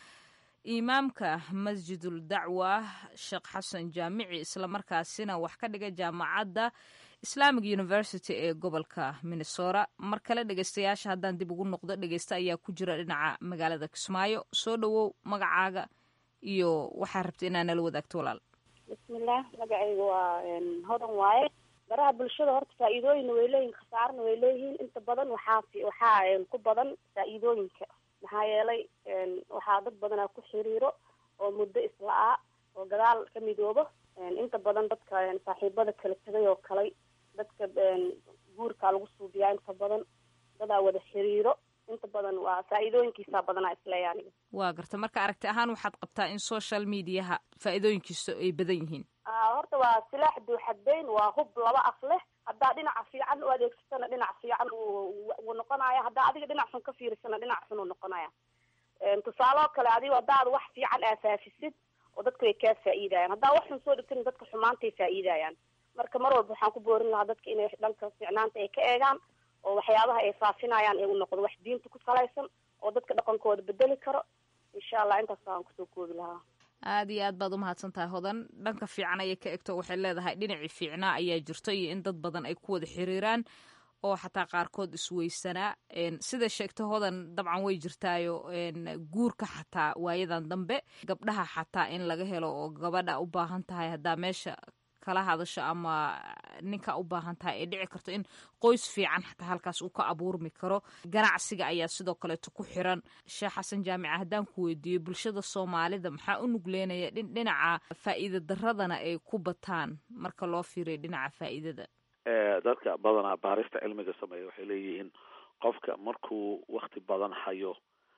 imaamka masjidul dacwa sheekh xasan jaamici islamarkaasina wax ka dhiga jaamacadda islamic university ee gobolka minnesota mar kale dhegeystayaasha haddaan dib ugu noqdo dhegeysta ayaa ku jira dhinaca magaalada kismaayo soo dhowow magacaaga iyo waxaa rabta inaa nala wadaagto walaal bismillaah magacayga waa hodan waaye baraha bulshada horta faa-iidooyinna way leeyihin khasaarana way leeyihiin inta badan waxaa waxaa ku badan faa-iidooyinka maxaa yeelay waxaa dad badanaa ku xiriiro oo muddo isla-aa oo gadaal ka midoobo inta badan dadka saaxiibada kala tegay oo kalay dadka guurkaa lagu suubiyaa inta badan dadaa wada xiriiro inta badan waa faa-iidooyinkiisaa badanaa isleeya aniga waa garta marka aragti ahaan waxaad qabtaa in social mediaha faa-iidooyinkiisa ay badan yihiin horta waa silaax duuxadeyn waa hub laba af leh haddaa dhinaca fiican u adeegsatana dhinac fiican wuu noqonaya haddaa adiga dhinac xun ka fiirisana dhinac xun uu noqonaya tusaaloo kale adigo haddaad wax fiican aafaafisid oo dadka way kaa faa'iidayaan haddaa wax xun soo dhigtana dadka xumaantay faa'iidayaan marka mar walba waxaan ku boorin lahaa dadka inay dhanka fiicnaanta ay ka eegaan oo waxyaabaha ay faafinayaan ee u noqdo wax diinta ku salaysan oo dadka dhaqankooda bedeli karo insha allah intaas aan kusoo koobi lahaa aada iyo aad baad umahadsan tahay hodan dhanka fiican ayay ka egto waxay leedahay dhinacii fiicnaa ayaa jirto iyo in dad badan ay ku wada xiriiraan oo xataa qaarkood isweysanaa sida sheegta hodan dabcan way jirtaayo guurka xataa waayadan dambe gabdhaha xataa in laga helo oo gabadha u baahan tahay haddaa meesha kala hadasho ama ninka u baahan tahay ay dhici karto in qoys fiican xataa halkaas uu ka abuurmi karo ganacsiga ayaa sidoo kaleeto ku xiran sheekh xasan jaamica haddaan ku weydiiyo bulshada soomaalida maxaa u nugleynaya dhinaca faa'iida daradana ay ku bataan marka loo fiiriyo dhinaca faa'iidada dadka badanaa baarista cilmiga sameeya waxay leeyihiin qofka markuu wakti badan hayo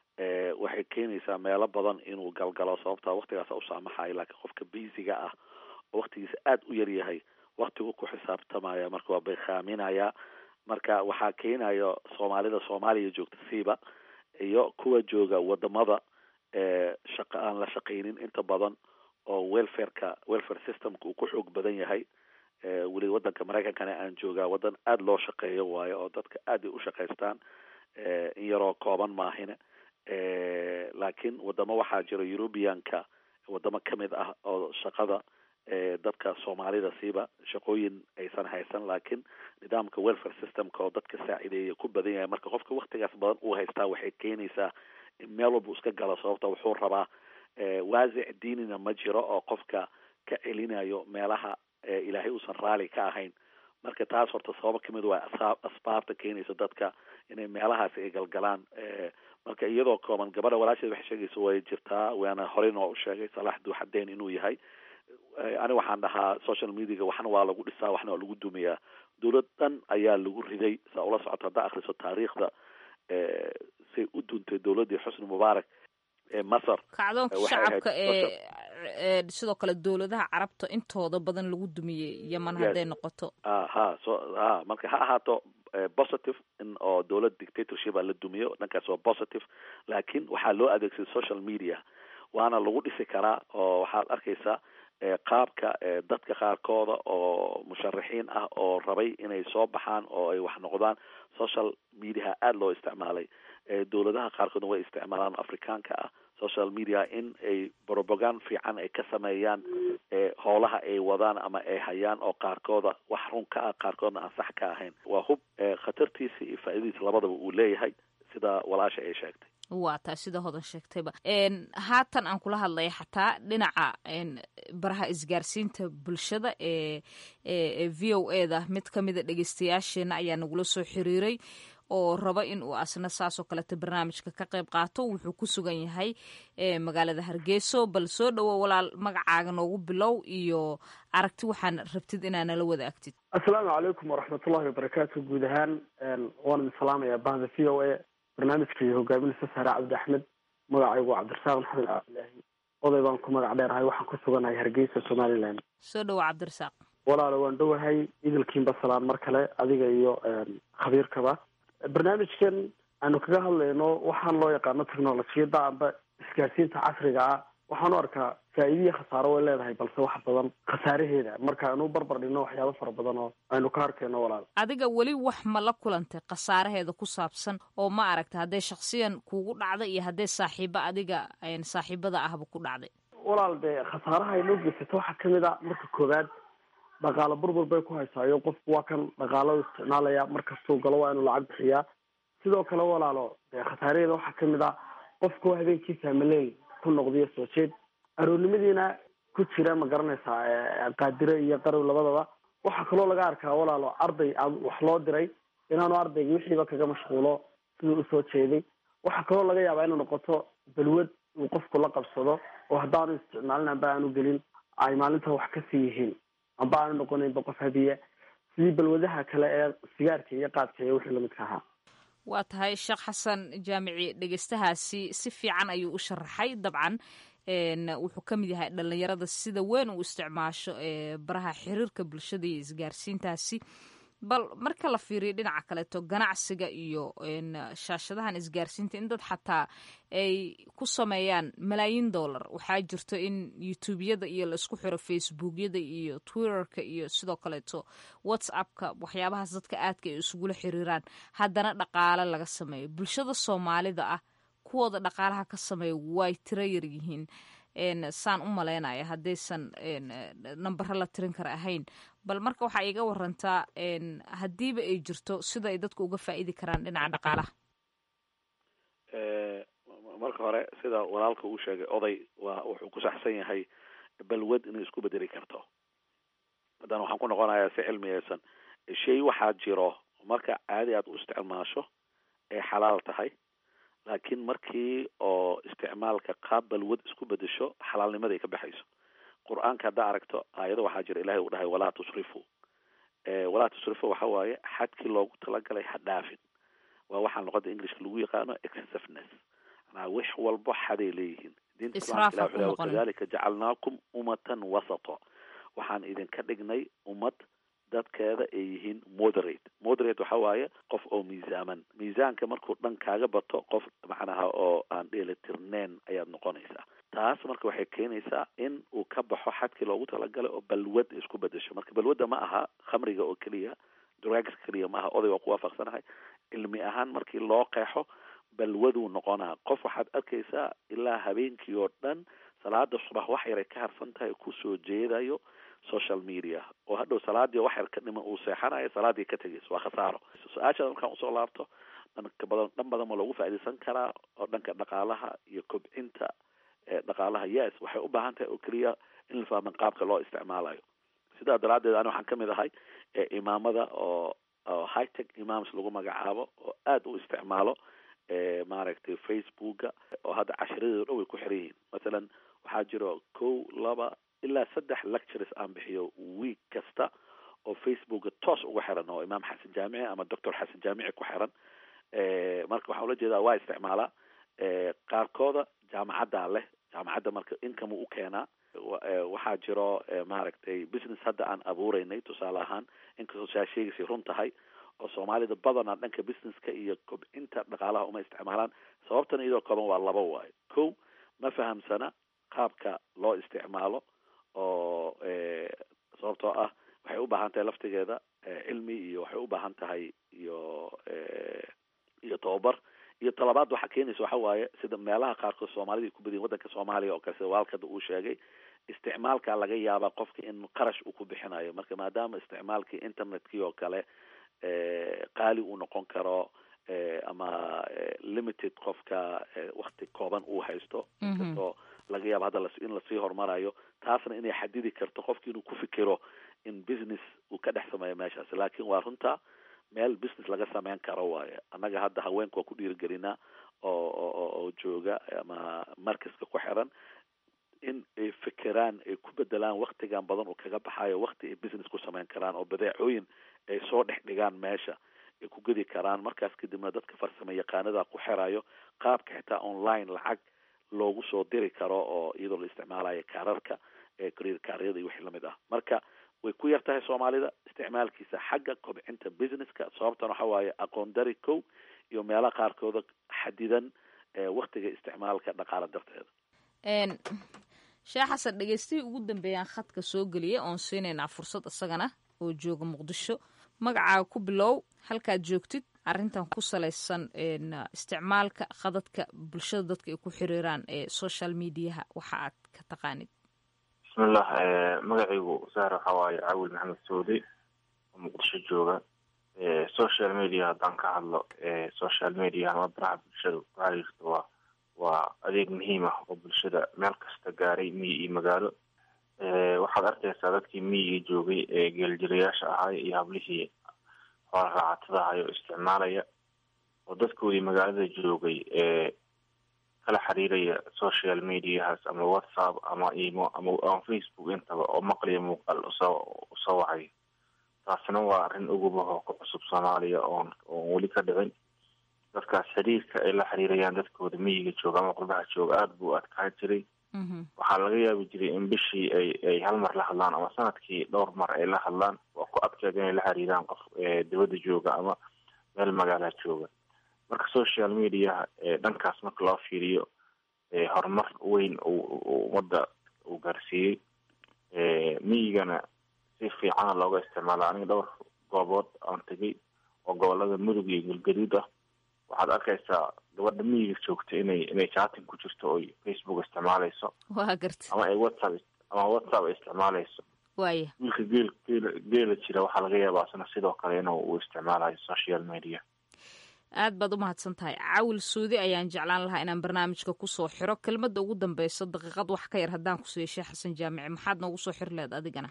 waxay keenaysaa meelo badan inuu galgalo sababtaa waktigaasa u saamaxayo laakiin qofka biisiga ah oo waktigiisa aada u yar yahay waktigu ku xisaabtamaya marka waa baykaaminaya marka waxaa keenayo soomaalida soomaaliya joogta siiba iyo kuwa jooga wadamada shaqa aan la shaqaynin inta badan oo welfareka welfare systemka uu ku xoog badan yahay weli wadanka maraykankana aan joogaa wadan aada loo shaqeeyo waayo oo dadka aada ay u shaqaystaan in yaroo kooban maahine laakiin wadamo waxaa jira eurubianka wadamo kamid ah oo shaqada dadka soomaalida siiba shaqooyin aysan haysan laakiin nidaamka welfare systemka oo dadka saacideeya ku badan yahay marka qofka waktigaas badan uu haystaa waxay keenaysaa in meel walba iska galo sababta wuxuu rabaa waasic diinina ma jiro oo qofka ka celinayo meelaha ilaahay uusan raali ka ahayn marka taas horta sababo kamid waa asbaabta keenaysa dadka inay meelahaasi ay galgalaan marka iyadoo kooban gabadha walaasheed waxay sheegaysa way jirtaa waana horey noo u sheegay salaax duuxadeyn inuu yahay ani waxaan dhahaa social mediaga waxna waa lagu dhisaa waxna waa lagu dumiyaa dowlad dhan ayaa lagu riday saa ula socota haddaa akriso taariikhda say u duntay dowladdii xusni mubaarak ee masar kacdoonka shacabka ee sidoo kale dowladaha carabta intooda badan lagu dumiyey yeman hadday noqoto ha so ha marka ha ahaato positive in oo dowlad dictatorship a la dumiyo dhankaas waa positive laakiin waxaa loo adeegsaday social media waana lagu dhisi karaa oo waxaad arkaysaa qaabka dadka qaarkooda oo musharaxiin ah oo rabay inay soo baxaan oo ay wax noqdaan social mediaha aada loo isticmaalay dowladaha qaarkoodna way isticmaalaan afrikaanka ah social media in ay propagand fiican ay ka sameeyaan howlaha ay wadaan ama ay hayaan oo qaarkooda wax run ka ah qaarkoodna aan sax ka ahayn waa hub khatartiisa iyo faa'iidadiisa labadaba uu leeyahay sida walaasha ay sheegtay waa taa sida hodan sheegtayba haatan aan kula hadlaya xataa dhinaca baraha isgaarsiinta bulshada ee ee v o e da mid ka mida dhegeystayaasheena ayaa nagula soo xiriiray oo raba in uu asna saasoo kaleta barnaamijka ka qayb qaato wuxuu ku sugan yahay magaalada hargeyso bal soo dhowo walaal magacaaga noogu bilow iyo aragti waxaan rabtid inaa nala wadaagtid assalaamu calaykum waraxmatullahi wabarakaatu guud ahaan waan idin salaamayaa bahda v o a barnaamijka iyo hogaaminaysa saare cabdi axmed magacaygu cabdirasaaq maxamed cabdilaahi oday baan ku magac dheerahay waxaan ku suganahay hargeysa somaliland soo dhowo cabdirasaaq walaalo waan dhowahay idilkiinba salaan mar kale adiga iyo khabiirkaba barnaamijkan aanu kaga hadlayno waxaan loo yaqaano technolojiyadda amba isgaarsiinta casriga ah waxaan u arkaa faa'iidiya khasaaro way leedahay balse wax badan khasaaraheeda marka aanu barbar dhigno waxyaabo fara badan oo aynu ka arkayno walaal adiga weli wax ma la kulantay khasaaraheeda ku saabsan oo ma aragta hadday shaksiyan kuugu dhacday iyo hadday saaxiibo adiga saaxiibada ahba ku dhacday walaal dee khasaaraha ay noo geysato waxaa kamid a marka koowaad dhaqaalo burbur bay ku haysaayo qofku waa kan dhaqaalada isticmaalaya markastuu galo waa inuu lacag bixiyaa sidoo kale walaalo dee khasaaraheeda waxaa kamid a qofku habeenkii faamileel ku noqdiyo soo jeed aroornimadiina ku jira ma garanaysaa qaadire iyo qarow labadaba waxaa kaloo laga arkaa walaalo arday wax loo diray inaanu ardayga wixiiba kaga mashquulo siduu usoo jeeday waxaa kaloo laga yaabaa inay noqoto balwad uu qofku la qabsado oo haddaanu isticmaalin amba aanu gelin ay maalinta wax kasii yihiin amba aanu noqonaynba qof hadiya sidii balwadaha kale ee sigaarka iyo qaadka iyo wixii lamidka ahaa waa tahay sheekh xasan jaamici dhegeystahaasi si fiican ayuu u sharaxay dabcan wuxuu ka mid yahay dhalinyarada sida weyn u isticmaasho baraha xiriirka bulshada iyo isgaarsiintaasi bal marka la fiiriyo dhinaca kaleeto ganacsiga iyo shaashadahan isgaarsiinta in dad xataa ay ku sameeyaan malaayiin dollar waxaa jirto in youtubeyada iyo laisku xiro facebookyada iyo twitterka iyo sidoo kaleeto whatsappka waxyaabahaas dadka aadka ay isugula xiriiraan haddana dhaqaale laga sameeyo bulshada soomaalida ah kuwooda dhaqaalaha ka sameeya way tiro yaryihiin saan u malaynaya haddaysan nambaro la tirin kara ahayn bal marka waxaa iiga warantaa haddiiba ay jirto sida ay dadku uga faa'iidi karaan dhinaca dhaqaalaha marka hore sida walaalka uu sheegay oday waa wuxuu ku saxsan yahay balwad inay isku bedeli karto haddana waxaan ku noqonayaa si cilmiyeysan shay waxaa jiro marka caadi aad u isticmaasho ay xalaal tahay laakiin markii oo isticmaalka qaab balwad isku bedesho xalaalnimaday ka baxayso qur-aanka haddaa aragto aayado waxaa jira ilahay uu dhahay walaa tusrifu walaa tusrifu waxa waaye xadkii loogu talagalay ha dhaafin waa waxaan luqada englishka lagu yaqaano excessiveness manaa wax walbo xaday leeyihiin diinta islaamka ilah wuxuu lehay wakadalika jacalnaakum umatan wasato waxaan idinka dhignay ummad dadkeeda ay yihiin moderate moderate waxa waaye qof oo miisaaman miisaanka markuu dhan kaaga bato qof macnaha oo aan dheelitirneyn ayaad noqonaysaa taas marka waxay keenaysaa in uu ka baxo xadkii loogu talagalay oo balwad isku bedesho marka balwadda ma aha khamriga oo keliya drugs keliya ma aha oday waa ku waafaqsanahay cilmi ahaan markii loo qeexo balwaduu noqonaa qof waxaad arkaysaa ilaa habeenkii oo dhan salaada subax wax yaray ka harsan tahay kusoo jeedayo social media oo hadhow salaadii wax yar ka dhiman uu seexanayo salaadii ka tegayso waa khasaaro su-aashaada markaan usoo laabto dhanka badan dhan badan ma loogu faaidaysan karaa oo dhanka dhaqaalaha iyo kobcinta dhaqaalaha yes waxay u baahan tahay oo keliya in la fahman qaabka loo isticmaalayo sidaa daraaddeed ani waxaan kamid ahay imaamada oo oo high tech imams lagu magacaabo oo aada u isticmaalo maaragtay facebooka oo hadda cashiradeedo dhan way ku xiran yihiin mathalan waxaa jiro kow laba ilaa saddex lectures aan bixiyo week kasta oo facebooka toos uga xiran oo imaam xasan jaamici ama doctor xasan jaamici ku xiran marka waxaan ula jeedaa waa isticmaalaa qaarkooda jaamacaddaa leh jaamacadda marka income u keenaa waxaa jiro maaragtay business hadda aan abuureynay tusaale ahaan inkastoo saa sheegaysay run tahay oo soomaalida badanaa dhanka businesska iyo kobcinta dhaqaalaha uma isticmaalaan sababtan iyadoo kooban waa laba waayo ko ma fahamsana qaabka loo isticmaalo oo sababtoo ah waxay u baahan tahay laftigeeda cilmi iyo waxay u baahan tahay iyo iyo tababar iyo talabaad waxaa keenaysa waxa waaye sida meelaha qaarkood soomaalida ay ku badiyin waddanka soomaaliya oo kale sida waalkada uu sheegay isticmaalka laga yaabaa qofka in qarash uu ku bixinayo marka maadaama isticmaalkii internetkii oo kale qaali uu noqon karo ama limited qofka wakti kooban uu haysto inkastoo laga yaabo hadda in lasii horumarayo taasna inay xadidi karto qofki inuu ku fikiro in business uu ka dhex sameeyo meeshaas laakin waa runta meel business laga sameyn karo waaye annaga hadda haweenka waa ku dhiirigelinaa oo oo oo jooga ama markaska ku xiran in ay fikiraan ay ku bedelaan waktigan badan uu kaga baxayo wakti ay business ku sameyn karaan oo badeecooyin ay soo dhex dhigaan meesha ay ku gedi karaan markaas kadibna dadka farsamo yaqaanada ku xirayo qaabka xitaa online lacag loogu soo diri karo oo iyadoo la isticmaalayo kaararka career kaaryada iyo wixii lamid ah marka way ku yar tahay soomaalida isticmaalkiisa xagga kobcinta businesska sababtan waxa waaye aqoon dari kow iyo meelaha qaarkooda xadidan waktiga isticmaalka dhaqaala darteeda sheekh xasan dhegeystihii ugu dambeeyaan khadka soo geliyay oon siinaynaa fursad isagana oo jooga muqdisho magacaaga ku bilow halkaad joogtid arrintan ku salaysan isticmaalka khadadka bulshada dadka ay ku xiriiraan ee social mediaha waxa aad ka taqaanid bismillah magacaygu saar waxaa waaye cawil maxamed soodi oo muqdisho jooga social media haddaan ka hadlo social media ama baraha bulshada ku xiriirta waa waa adeeg muhiim ah oo bulshada meel kasta gaaray miyi iyo magaalo waxaad arkaysaa dadkii miyiga joogay ee geeljirayaasha ahaay iyo hablihii xoola raacatada ahay oo isticmaalaya oo dadkoodii magaalada joogay ee kala xiriiraya social mediahaas ama whatsapp ama imo ama ama facebook intaba oo maqliya muuqaal usoo usoo wacay taasina waa arrin ugubaho ku cusub soomaaliya oon oon weli ka dhicin dadkaas xiriirka ay la xiriirayaan dadkooda miyiga jooga ama qurbaha jooga aada buu adkaan jiray waxaa laga yaabi jiray in bishii ay ay hal mar la hadlaan ama sanadkii dhowr mar ay la hadlaan waa ku adkeed inay la xiriiraan qof dibadda jooga ama meel magaala jooga marka social mediaha dhankaas marka loo fiiriyo horumar weyn uu ummadda uu gaarsiiyey miyigana si fiicana looga isticmaala aniga dhowr goobood aan tegay oo gobolada mudug iyo galgaduud ah waxaad arkaysaa gabadha miyiga joogta inay inay chating ku jirto oy facebook isticmaalayso waa garta ama ay whatsapp ama whatsapp ay isticmaalayso waaya wiilka geel geela geela jira waxaa laga yaabaa isna sidoo kale inuu uu isticmaalayo social media aad baad u mahadsan tahay cawil suudi ayaan jeclaan lahaa inaan barnaamijka kusoo xiro kelmadda ugu dambeyso daqiiqad wax ka yar haddaan ku siiyo sheekh xasan jaamici maxaad noogu soo xiri lehed adigana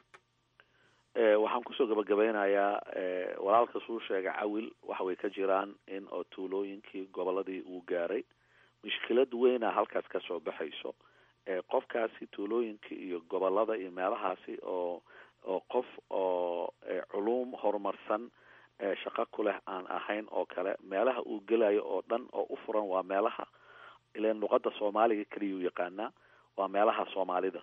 waxaan kusoo gabagabeynayaa walaalka suu sheega cawil waxa way ka jiraan in oo tuulooyinkii goboladii uu gaaray mushkilad weyna halkaas kasoo baxayso qofkaasi tuulooyinkii iyo gobolada iyo meelahaasi oo oo qof oo culuum horumarsan shaqo ku leh aan ahayn oo kale meelaha uu gelayo oo dhan oo u furan waa meelaha ilan luqada soomaaliga keliyau yaqaanaa waa meelaha soomaalida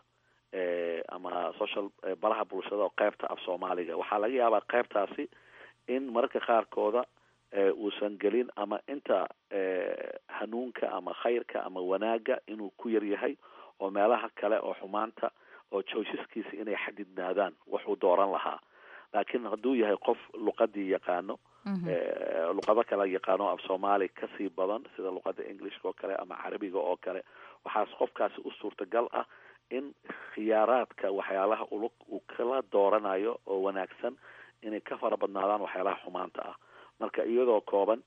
ama social baraha bulshada oo qeybta af soomaaliga waxaa laga yaabaa qeybtaasi in mararka qaarkooda uusan gelin ama inta hanuunka ama khayrka ama wanaaga inuu ku yar yahay oo meelaha kale oo xumaanta oo joysaskiisa inay xadidnaadaan wuxuu dooran lahaa laakiin hadduu yahay qof luqadii yaqaano luqado kale yaqaano af soomaali kasii badan sida luqada englishka oo kale ama carabiga oo kale waxaas qofkaasi u suurtagal ah in khiyaaraadka waxyaalaha ulug uu kala dooranayo oo wanaagsan inay ka fara badnaadaan waxyaalaha xumaanta ah marka iyadoo kooban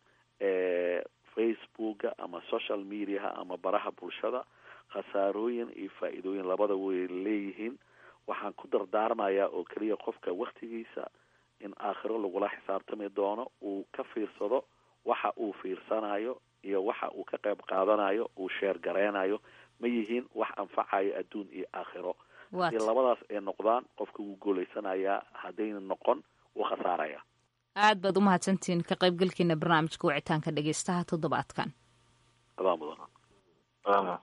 facebooka ama social mediaha ama baraha bulshada khasaarooyin iyo faa-iidooyin labada way leeyihiin waxaan ku dardaarmayaa oo keliya qofka waktigiisa in aakhiro lagula xisaabtami doono uu ka fiirsado waxa uu fiirsanayo iyo waxa uu ka qayb qaadanayo uu sheer gareynayo ma yihiin wax anfacayo adduun iyo aakhiro haddii labadaas ay noqdaan qofka wuu guulaysanayaa haddayna noqon wuu khasaaraya aad baad u mahadsantihiin ka qaybgalkiina barnaamijka wicitaanka dhegeystaha toddobaadkan adaa mudan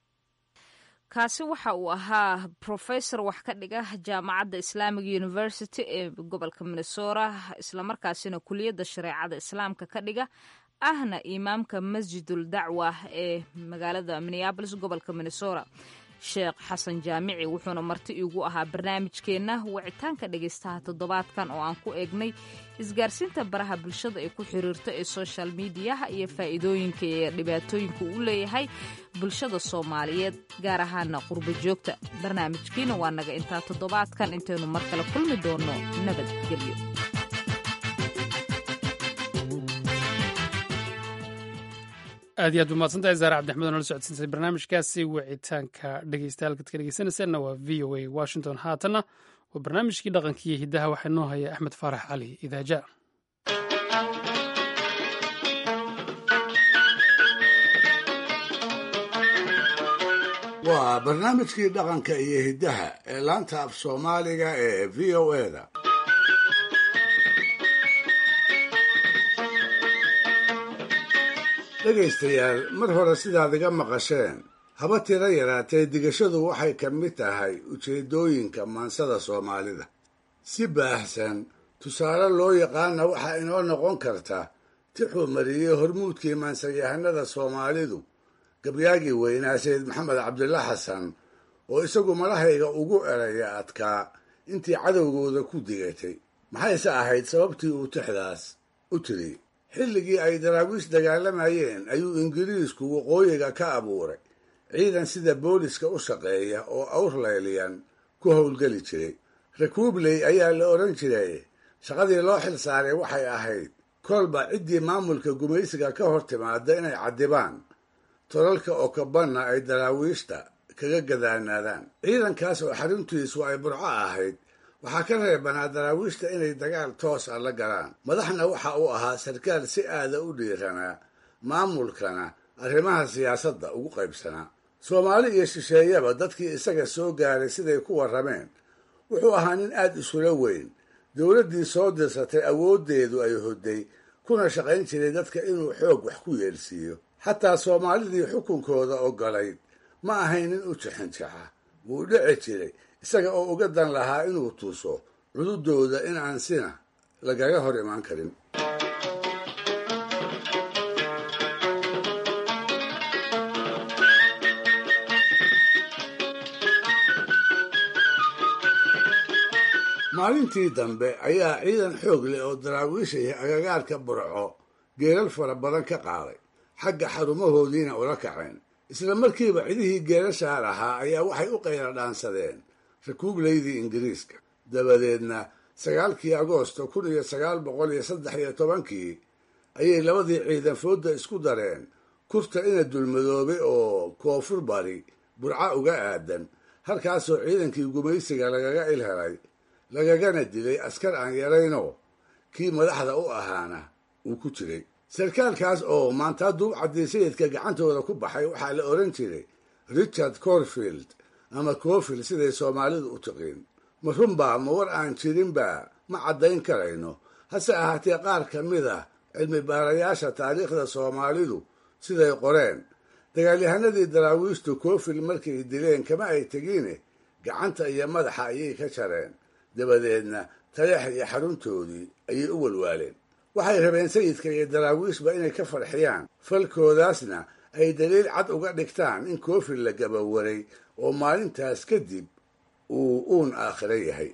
kaasi waxa uu ahaa professor wax ka dhiga jaamacadda islamic university ee gobolka minnesota islamarkaasina kuliyadda shareecada islaamka ka dhiga ahna imaamka masjidul dacwa ee magaalada minneabolis gobolka minnesota sheekh xasan jaamici wuxuuna marti iigu ahaa barnaamijkeenna wicitaanka dhegaystaha toddobaadkan oo aan ku eegnay isgaarsiinta baraha bulshada ay ku xiriirto ee social mediaha iyo faa'iidooyinka iyo dhibaatooyinka uu leeyahay bulshada soomaaliyeed gaar ahaana qurbo joogta barnaamijkiina waa naga intaa toddobaadkan intaynu mar kale kulmi doonno nabadgelyo aad iyo aad ba mahadsantahay zaare cabdixmed oo nala socodsiinsay barnaamijkaasi wicitaanka dhegeystayaal ka dhegeysanaysaanna waa v o a washington haatanna waa barnaamijkii dhaqankiiyo hiddaha waxaa inoo haya axmed faarax cali idaaja waa barnaamijkii dhaqanka iyo hiddaha ee laanta af soomaaliga ee v o eda dhegaystayaal mar hore sidaad iga maqasheen haba tiro yaraatee digashadu waxay ka mid tahay ujeeddooyinka maansada soomaalida si baahsan tusaale loo yaqaana waxaa inoo noqon karta tixuu mariyey hormuudkii maansayahanada soomaalidu gabyaagii weynaa sayid maxamed cabdilla xasan oo isagu malahayga ugu eraya adkaa intii cadowgooda ku digatay maxayse ahayd sababtii uu tixdaas u tiri xilligii ay daraawiish dagaalamayeen ayuu ingiriisku waqooyiga ka abuuray ciidan sida booliska u shaqeeya oo awrlayliyan ku howlgeli jiray rakuubley ayaa la odhan jiray shaqadii loo xil saaray waxay ahayd kolba ciddii maamulka gumaysiga ka hor timaada inay caddibaan tolalka okabanna ay daraawiishta kaga gadaanaadaan ciidankaas oo xaruntiisu ay burco ahayd waxaa ka reebanaa daraawiishta inay dagaal toos ah la galaan madaxna waxa uu ahaa sarkaal si aada u dhiiranaa maamulkana arrimaha siyaasadda ugu qaybsanaa soomaali iyo shisheeyaba dadkii isaga soo gaaray siday ku warrameen wuxuu ahaa nin aad isula weyn dowladdii soo dirsatay awooddeedu ay hodday kuna shaqayn jiray dadka inuu xoog wax ku yeelsiiyo xataa soomaalidii xukunkooda ogolayd ma ahayn nin u jixinjaxa wuu dhici jiray isaga oo uga dan lahaa inuu tuso cududooda in aan sina lagaga hor imaan karin maalintii dambe ayaa ciidan xoog leh oo daraawiishaya agagaarka burco geelal fara badan ka qaaday xagga xarumahoodiina ula kaceen isla markiiba cidihii geelashaa lahaa ayaa waxay u qayla dhaansadeen rakuubleydii ingiriiska dabadeedna sagaalkii agoosto kun iyo sagaal boqol iyo saddex iyo tobankii ayay labadii ciidan foodda isku dareen kurta ina dulmadoobay oo koonfur bari burca uga aadan halkaasoo ciidankii gumaysiga lagaga ilhelay lagagana dilay askar aan yaraynoo kii madaxda u ahaana uu ku jiray sarkaalkaas oo maanta duubcaddii sayidka gacantooda ku baxay waxaa la odhan jiray richard corfield ama cofield siday soomaalidu u tiqiin ma runbaa ma war aan jirinba ma caddayn karayno hase ahaatee qaar ka mid ah cilmi baarayaasha taariikhda soomaalidu siday qoreen dagaalyahanadii daraawiishtu cofield markay dileen kama ay tegiine gacanta iyo madaxa ayay ka jareen dabadeedna taleex iyo xaruntoodii ayay u walwaaleen waxay rabeen sayidka iyo daraawiishba inay ka farxiyaan falkoodaasna ay daliil cad uga dhigtaan in koofil la gabawaray oo maalintaas kadib uu uun aakhiro yahay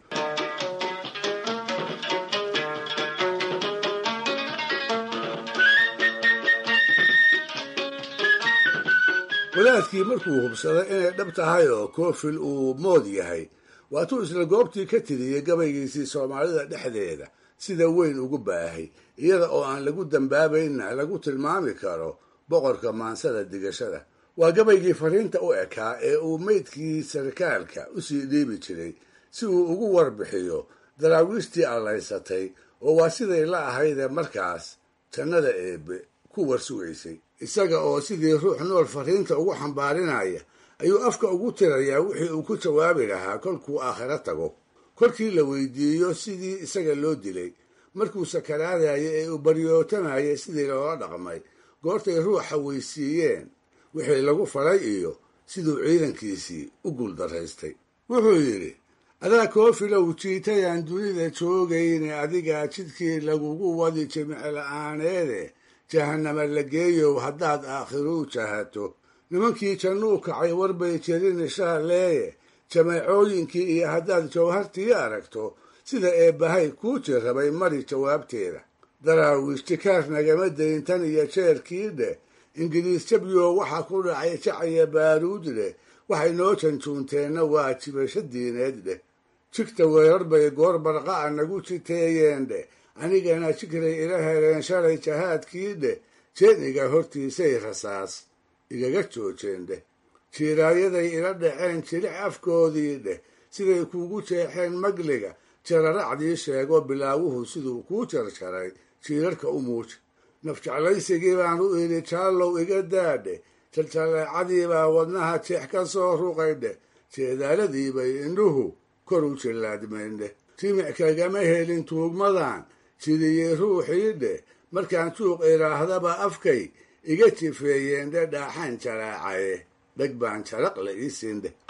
walaadkii markuu hubsaday inay dhab tahay oo koofil uu mood yahay waatuu isla goobtii ka tiriyey gabaygiisii soomaalida dhexdeeda sida weyn ugu baahay iyada oo aan lagu dambaabaynna lagu tilmaami karo boqorka maansada digashada waa gabaygii fariinta u ekaa ee uu meydkii sarkaalka usii dhiibi jiray si uu ugu warbixiyo daraawiishtii allaysatay oo waa siday la ahaydee markaas jannada eebbe ku warsugaysay isaga oo sidii ruux nool fariinta ugu xambaarinaya ayuu afka ugu tirayaa wixii uu ku jawaabi lahaa kolkuu aakhiro tago kolkii la weydiiyo sidii isaga loo dilay markuu sakaraadaya ee uu baryootamayay sidii loola dhaqmay goortay ruuxa weysiiyeen wixii lagu falay iyo siduu ciidankiisii u guuldaraystay wuxuu yidhi adaa koofilow jiitayaan dunida joogayne adigaa jidkii lagugu wadi jimicla-aaneede jahanama la geeyow haddaad aakhiruu jahato nimankii jannuu kacay warbay jerin ishaaleeye jameecooyinkii iyo haddaad jawhartii aragto sida eebbahay kuu jirrabay mari jawaabteeda daraawiish jikaar nagama dayntan iyo jeerkii dheh ingiriis jabyo waxaa ku dhacay jacaya baaruud dheh waxay noo janjuunteenna waa jibasho diineed dheh jigta weerar bay goor barqa'a nagu jiteeyeen dheh anigana jigray ila heleen shalay jahaadkii dheh jeeniga hortiisay rasaas igaga joojeen dheh jiiraayaday ila dhaceen jilic afkoodii dheh siday kuugu jeexeen magliga jararacdii sheego bilaawuhu siduu kuu jarjaray jiirarka u muuji nafjeclaysigii baan u idhi jaallow iga daadhe jaljalleecadii baa wadnaha jeex ka soo ruqay dheh jeedaaladii bay indhuhu kor u jillaadmeen dheh jimic kagama helin tuugmadan jidiyey ruuxii dheh markaan juuq idhaahdaba afkay iga jifeeyeen dhe dhaaxaan jaraacaye dheg baan jaraq la ii siin dheh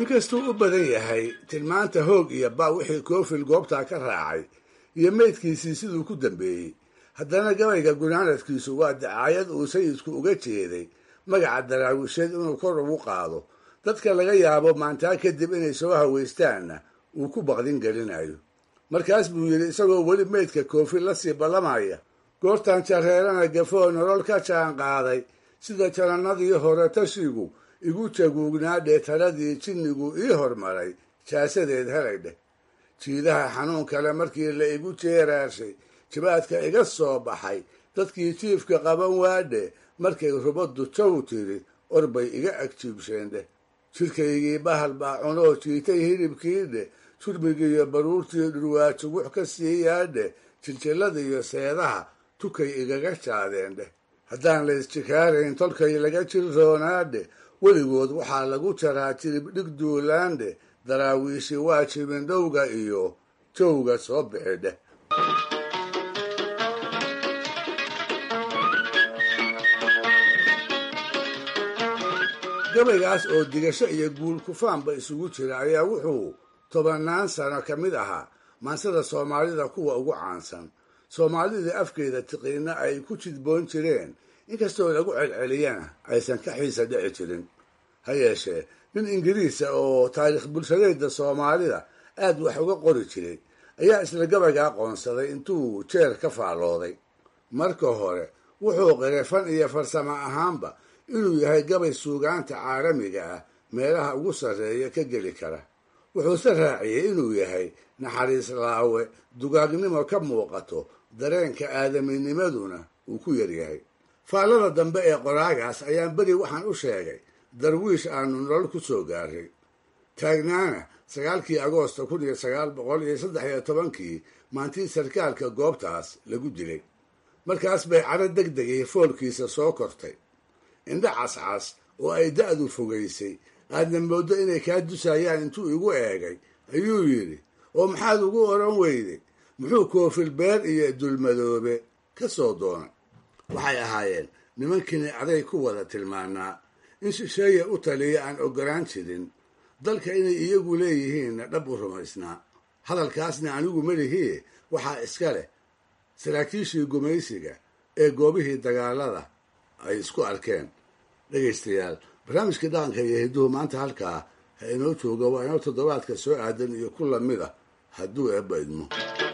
inkastuu u badan yahay tilmaanta hoog iyo ba wixii koofil goobtaa ka raacay iyo meydkiisii siduu ku dambeeyey haddana gabayga gunaanadkiisu waa dacaayad uu sayidku uga jeeday magaca daraawisheed inuu kor ugu qaado dadka laga yaabo maantaa kadib inay soo hawaystaanna uu ku baqdin gelinayo markaas buu yidhi isagoo weli meydka koofil la sii ballamaya goortan jareerana gafoo nolol ka jaan qaaday sida janannadii hore tashigu igu jaguugnaadhee taladii jinnigu ii hormaray jaasadeed helay dheh jiidaha xanuun kale markii la igu jeeraashay jibaadka iga soo baxay dadkii jiifka qaban waadhe markay rubaddu jaw tiri orbay iga agjiibsheen dheh jidhkaygii bahal baa cunoo jiitay hilibkii dheh jurmigiiyo baruurtii dhurwaajo wux ka siiyaadhe jiljillada iyo seedaha tukay igaga jaadeen dheh haddaan la isjikaarayn tolkay laga jirroonaadhe weligood waxaa lagu jaraa jirib dhig duulaandhe daraawiishi waa jibindhowga iyo jowga soo bixi dheh gabaygaas oo digasho iyo guul kufaanba isugu jira ayaa wuxuu tobannaan sano ka mid ahaa maansada soomaalida kuwa ugu caansan soomaalida afkeeda tiqiinna ay ku jidboon jireen inkastoo lagu celceliyana aysan ka xiisa dhici jirin ha yeeshee nin ingiriisa oo taariikh bulshadeeda soomaalida aad wax uga qori jiray ayaa isla gabayga aqoonsaday intuu jeer ka faallooday marka hore wuxuu qiray fan iyo farsamo ahaanba inuu yahay gabay suugaanta caalamiga ah meelaha ugu sarreeya ka geli kara wuxuuse raaciyey inuu yahay naxariis laawe dugaagnimo ka muuqato dareenka aadaminimaduna uu ku yaryahay faallada dambe ee qoraagaas ayaan beri waxaan u sheegay darwiish aanu nolol ku soo gaaray taagnaana sagaalkii agoosta kun iyo sagaal boqol iyo saddex iyo tobankii maantii sarkaalka goobtaas lagu dilay markaas bay caro deg degay foolkiisa soo kortay indha cascas oo ay da'du fogaysay aadna mooddo inay kaa dusayaan intuu igu eegay ayuu yidhi oo maxaad ugu odhan weyday muxuu koofil beer iyo dulmadoobe ka soo doonay waxay ahaayeen nimankini aday ku wada tilmaanaa in shisheeye u taliya aan ogolaan jirin dalka inay iyagu leeyihiinna dhab u rumaysnaa hadalkaasna anigu melihii waxaa iska leh saraakiishii gumaysiga ee goobihii dagaalada ay isku arkeen dhegaystayaal barnaamijkii dhaqanka iyo hidduhu maanta halkaa ha inoo jooga waa inoo toddobaadka soo aadan iyo ku lamid a hadduu eebba idmo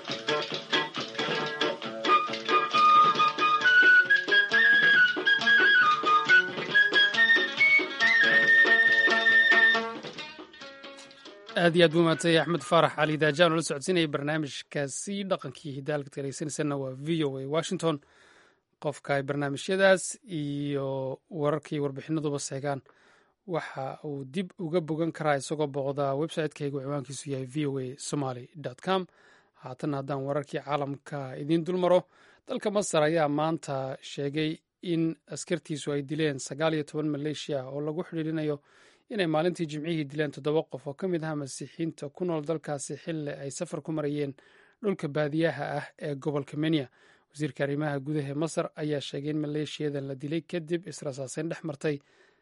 aad iyo aad buu mahadsanyay axmed faarax cali daajaan oo la socodsiinayay barnaamijkaasi dhaqankii hidaalka dhegeysanaysanna waa v o a washington qofka ay barnaamijyadaas iyo wararkii warbixinaduba seegaan waxa uu dib uga bogan karaa isagoo booqdaa website-kaygu ciwaankiisu yahay v o a somaly com haatan haddaan wararkii caalamka idiin dulmaro dalka masar ayaa maanta sheegay in askartiisu ay dileen sagaal iyo toban maleeshiya oo lagu xidhiirinayo inay maalintii jimcihii dileen toddoba qof oo ka mid aha masiixiinta ku nool dalkaasi xilli ay safar ku marayeen dhulka baadiyaha ah ee gobolka menya wasiirka arrimaha gudaha masar ayaa sheegay in maleeshiyadan la dilay kadib israsaaseyn dhex martay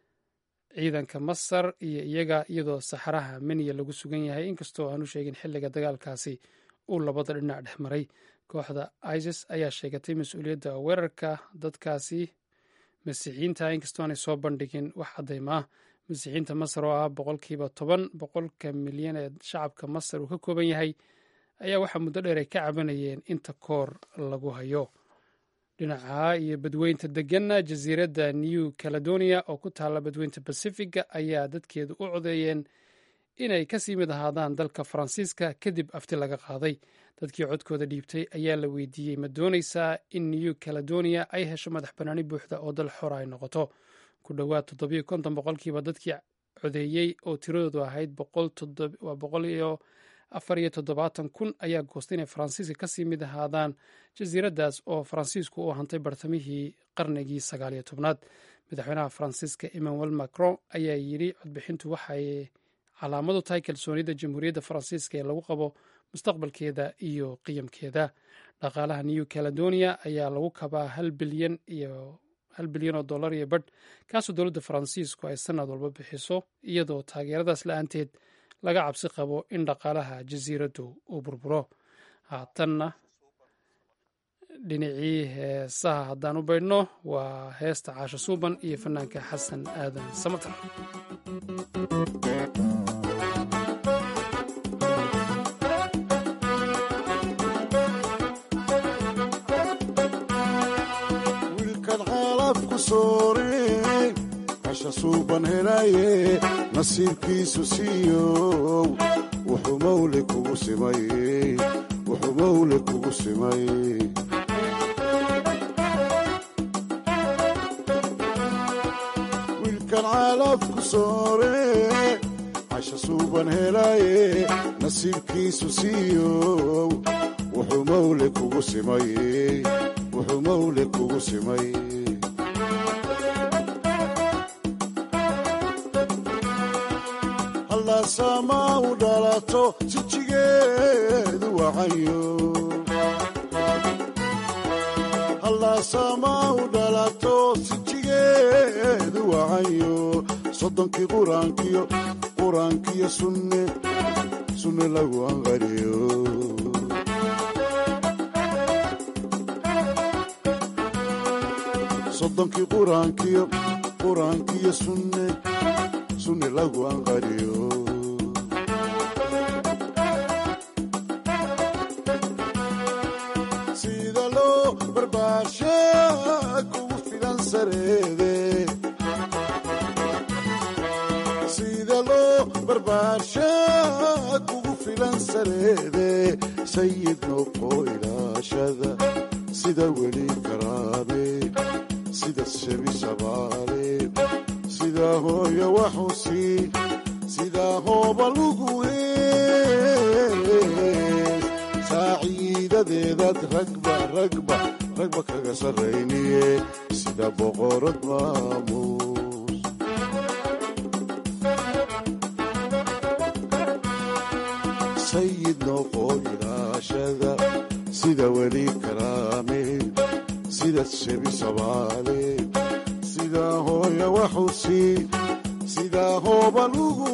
ciidanka masar iyo iyaga iyadoo saxaraha menya lagu sugan yahay inkastoo aanu sheegin xilliga dagaalkaasi uu labada dhinac dhex maray kooxda isis ayaa sheegatay mas-uuliyadda weerarka dadkaasi masiixiyiinta inkastoo aanay soo bandhigin wax caddayma ah masiixiinta masar oo ah boqolkiiba toban boqolka milyan ee shacabka masar uu ka kooban yahay ayaa waxaa muddo dheer ay ka cabanayeen inta koor lagu hayo dhinaca iyo badweynta deganna jasiiradda new caledonia oo ku taalla badweynta bacifiga ayaa dadkeedu u codeeyeen inay kasii mid ahaadaan dalka faransiiska kadib afti laga qaaday dadkii codkooda dhiibtay ayaa la weydiiyey ma doonaysaa in new caledonia ay hesho madax bannaani buuxda oo dal xora ay noqoto ku dhowaad toddobiyo konton boqolkiiba dadkii codeeyey oo tiradoodu ahayd waa boqol iyo afar iyo toddobaatan kun ayaa goostay inay faransiiska kasii mid ahaadaan jasiiraddaas oo faransiisku u hantay bartamihii qarnigii sagaal iyo tobnaad madaxweynaha faransiiska emmanuel macron ayaa yidhi codbixintu waxay calaamadu tahay kalsoonida jamhuuriyadda faransiiska ee lagu qabo mustaqbalkeeda iyo qiyamkeeda dhaqaalaha new caledonia ayaa lagu kabaa hal bilyan iyo hal bilyan oo dollar iyo badh kaasoo dowladda faransiisku ay sanad walba bixiso iyadoo taageeradaas la-aanteed laga cabsi qabo in dhaqaalaha jasiiraddu uu burburo haatanna dhinacii heesaha haddaan u baydhno waa heesta caasho suuban iyo fanaanka xasan aadan samatar wiilkan xaalafku soore casha suuban helaye nasiibkiisu siiyow wuxuu mawle kugu simay wuxuu mawle kugu simay wiilkan xaalafku soore casha suuban helaye nasiibkiisu siiyow wuxuu mawle kugu simay wuxuu mawle kugu simay hallaasaamaa u dhalato sijigeedu wacayo hallaasaamaa u dhalato sijigeedu wacayo soddonkii quraankiyo quraankiyo sunne sunne lagu anqariyo soddonkii quraankiyo quraankiyo sunne sunne lagu anqariyo sida loo barbaarsha kugu filan sareede sida loo barbaarsha kugu filan sareede sayid noqo ilaashada sida weli karaame sida shebi shabaale sida hooyo waxusi sida hooba lugu hees saaciidadeedaad ragba ragba ragba kaga sarrayniye sida boqorad maamuus sayid noqo ilaashada sida weli karaame sida shebi sabaale sida hooya waxusi sida hooba lugu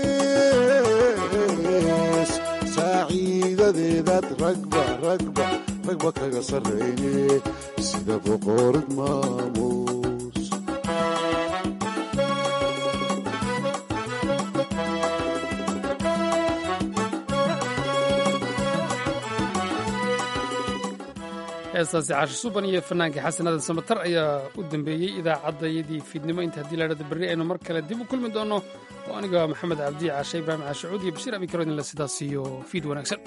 hees saaciidadeedaad ragba ragba ragba kaga sarrayne sida boqorad maamuus heestaasi caasho suuban iyo fanaanka xasan aadan samatar ayaa u dambeeyey idaacaddayadii fiidnimo inta haddii laadhada berri aynu mar kale dib u kulmi doonno oo aniga maxamed cabdi caashe ibraahim caashacuud iyo bashiir abikarodinle sidaas iyo fiid wanaagsan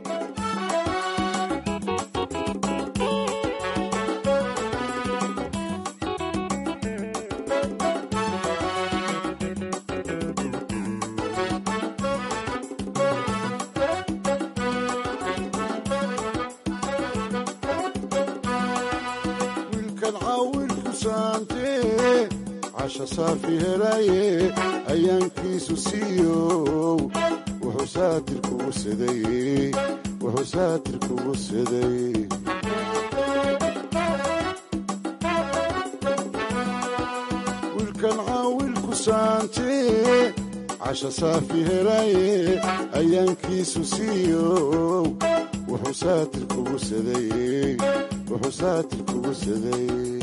wiilkan caawilku saante casha saafi helaye ayaankiisu siiyow wuxuu saatir kugu siday wuxuu saatir kugu siday wiilkan caawilku saante casha saafi helaye ayaankiisu siiyow wuxuu saatir kugu siday wuxuu saatir kugu siday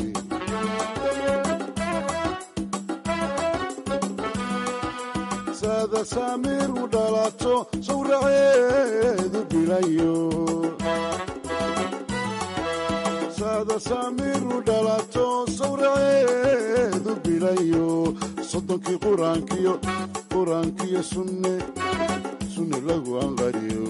saada saamiir u dhalato sawraceedu bilayo saada saamiir u dhalato sawraceedu bilayo soddonkii quraankiyo quraankiyo sunne sunne lagu anqariyo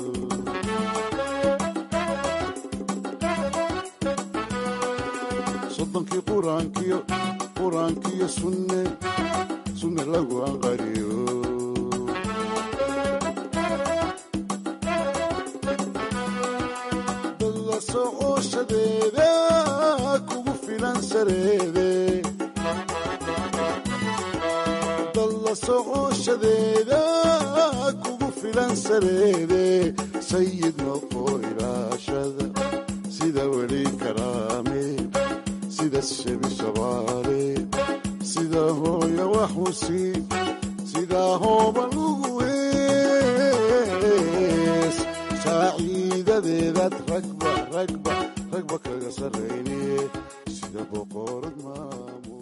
soddonkii quraankiyo quraankiyo sunne sunne lagu anqariyo dad la socoshadeeda kugu filan sareede dad la socoshadeeda kugu filan sareede sayid noqo ilaashada sida weli karaame sida shebi shabaale sida hooya waxusi sidaa hooba lugu hees saaciidadeedaad ragba ragba ragba kaga sarrayne sida boqorad maamu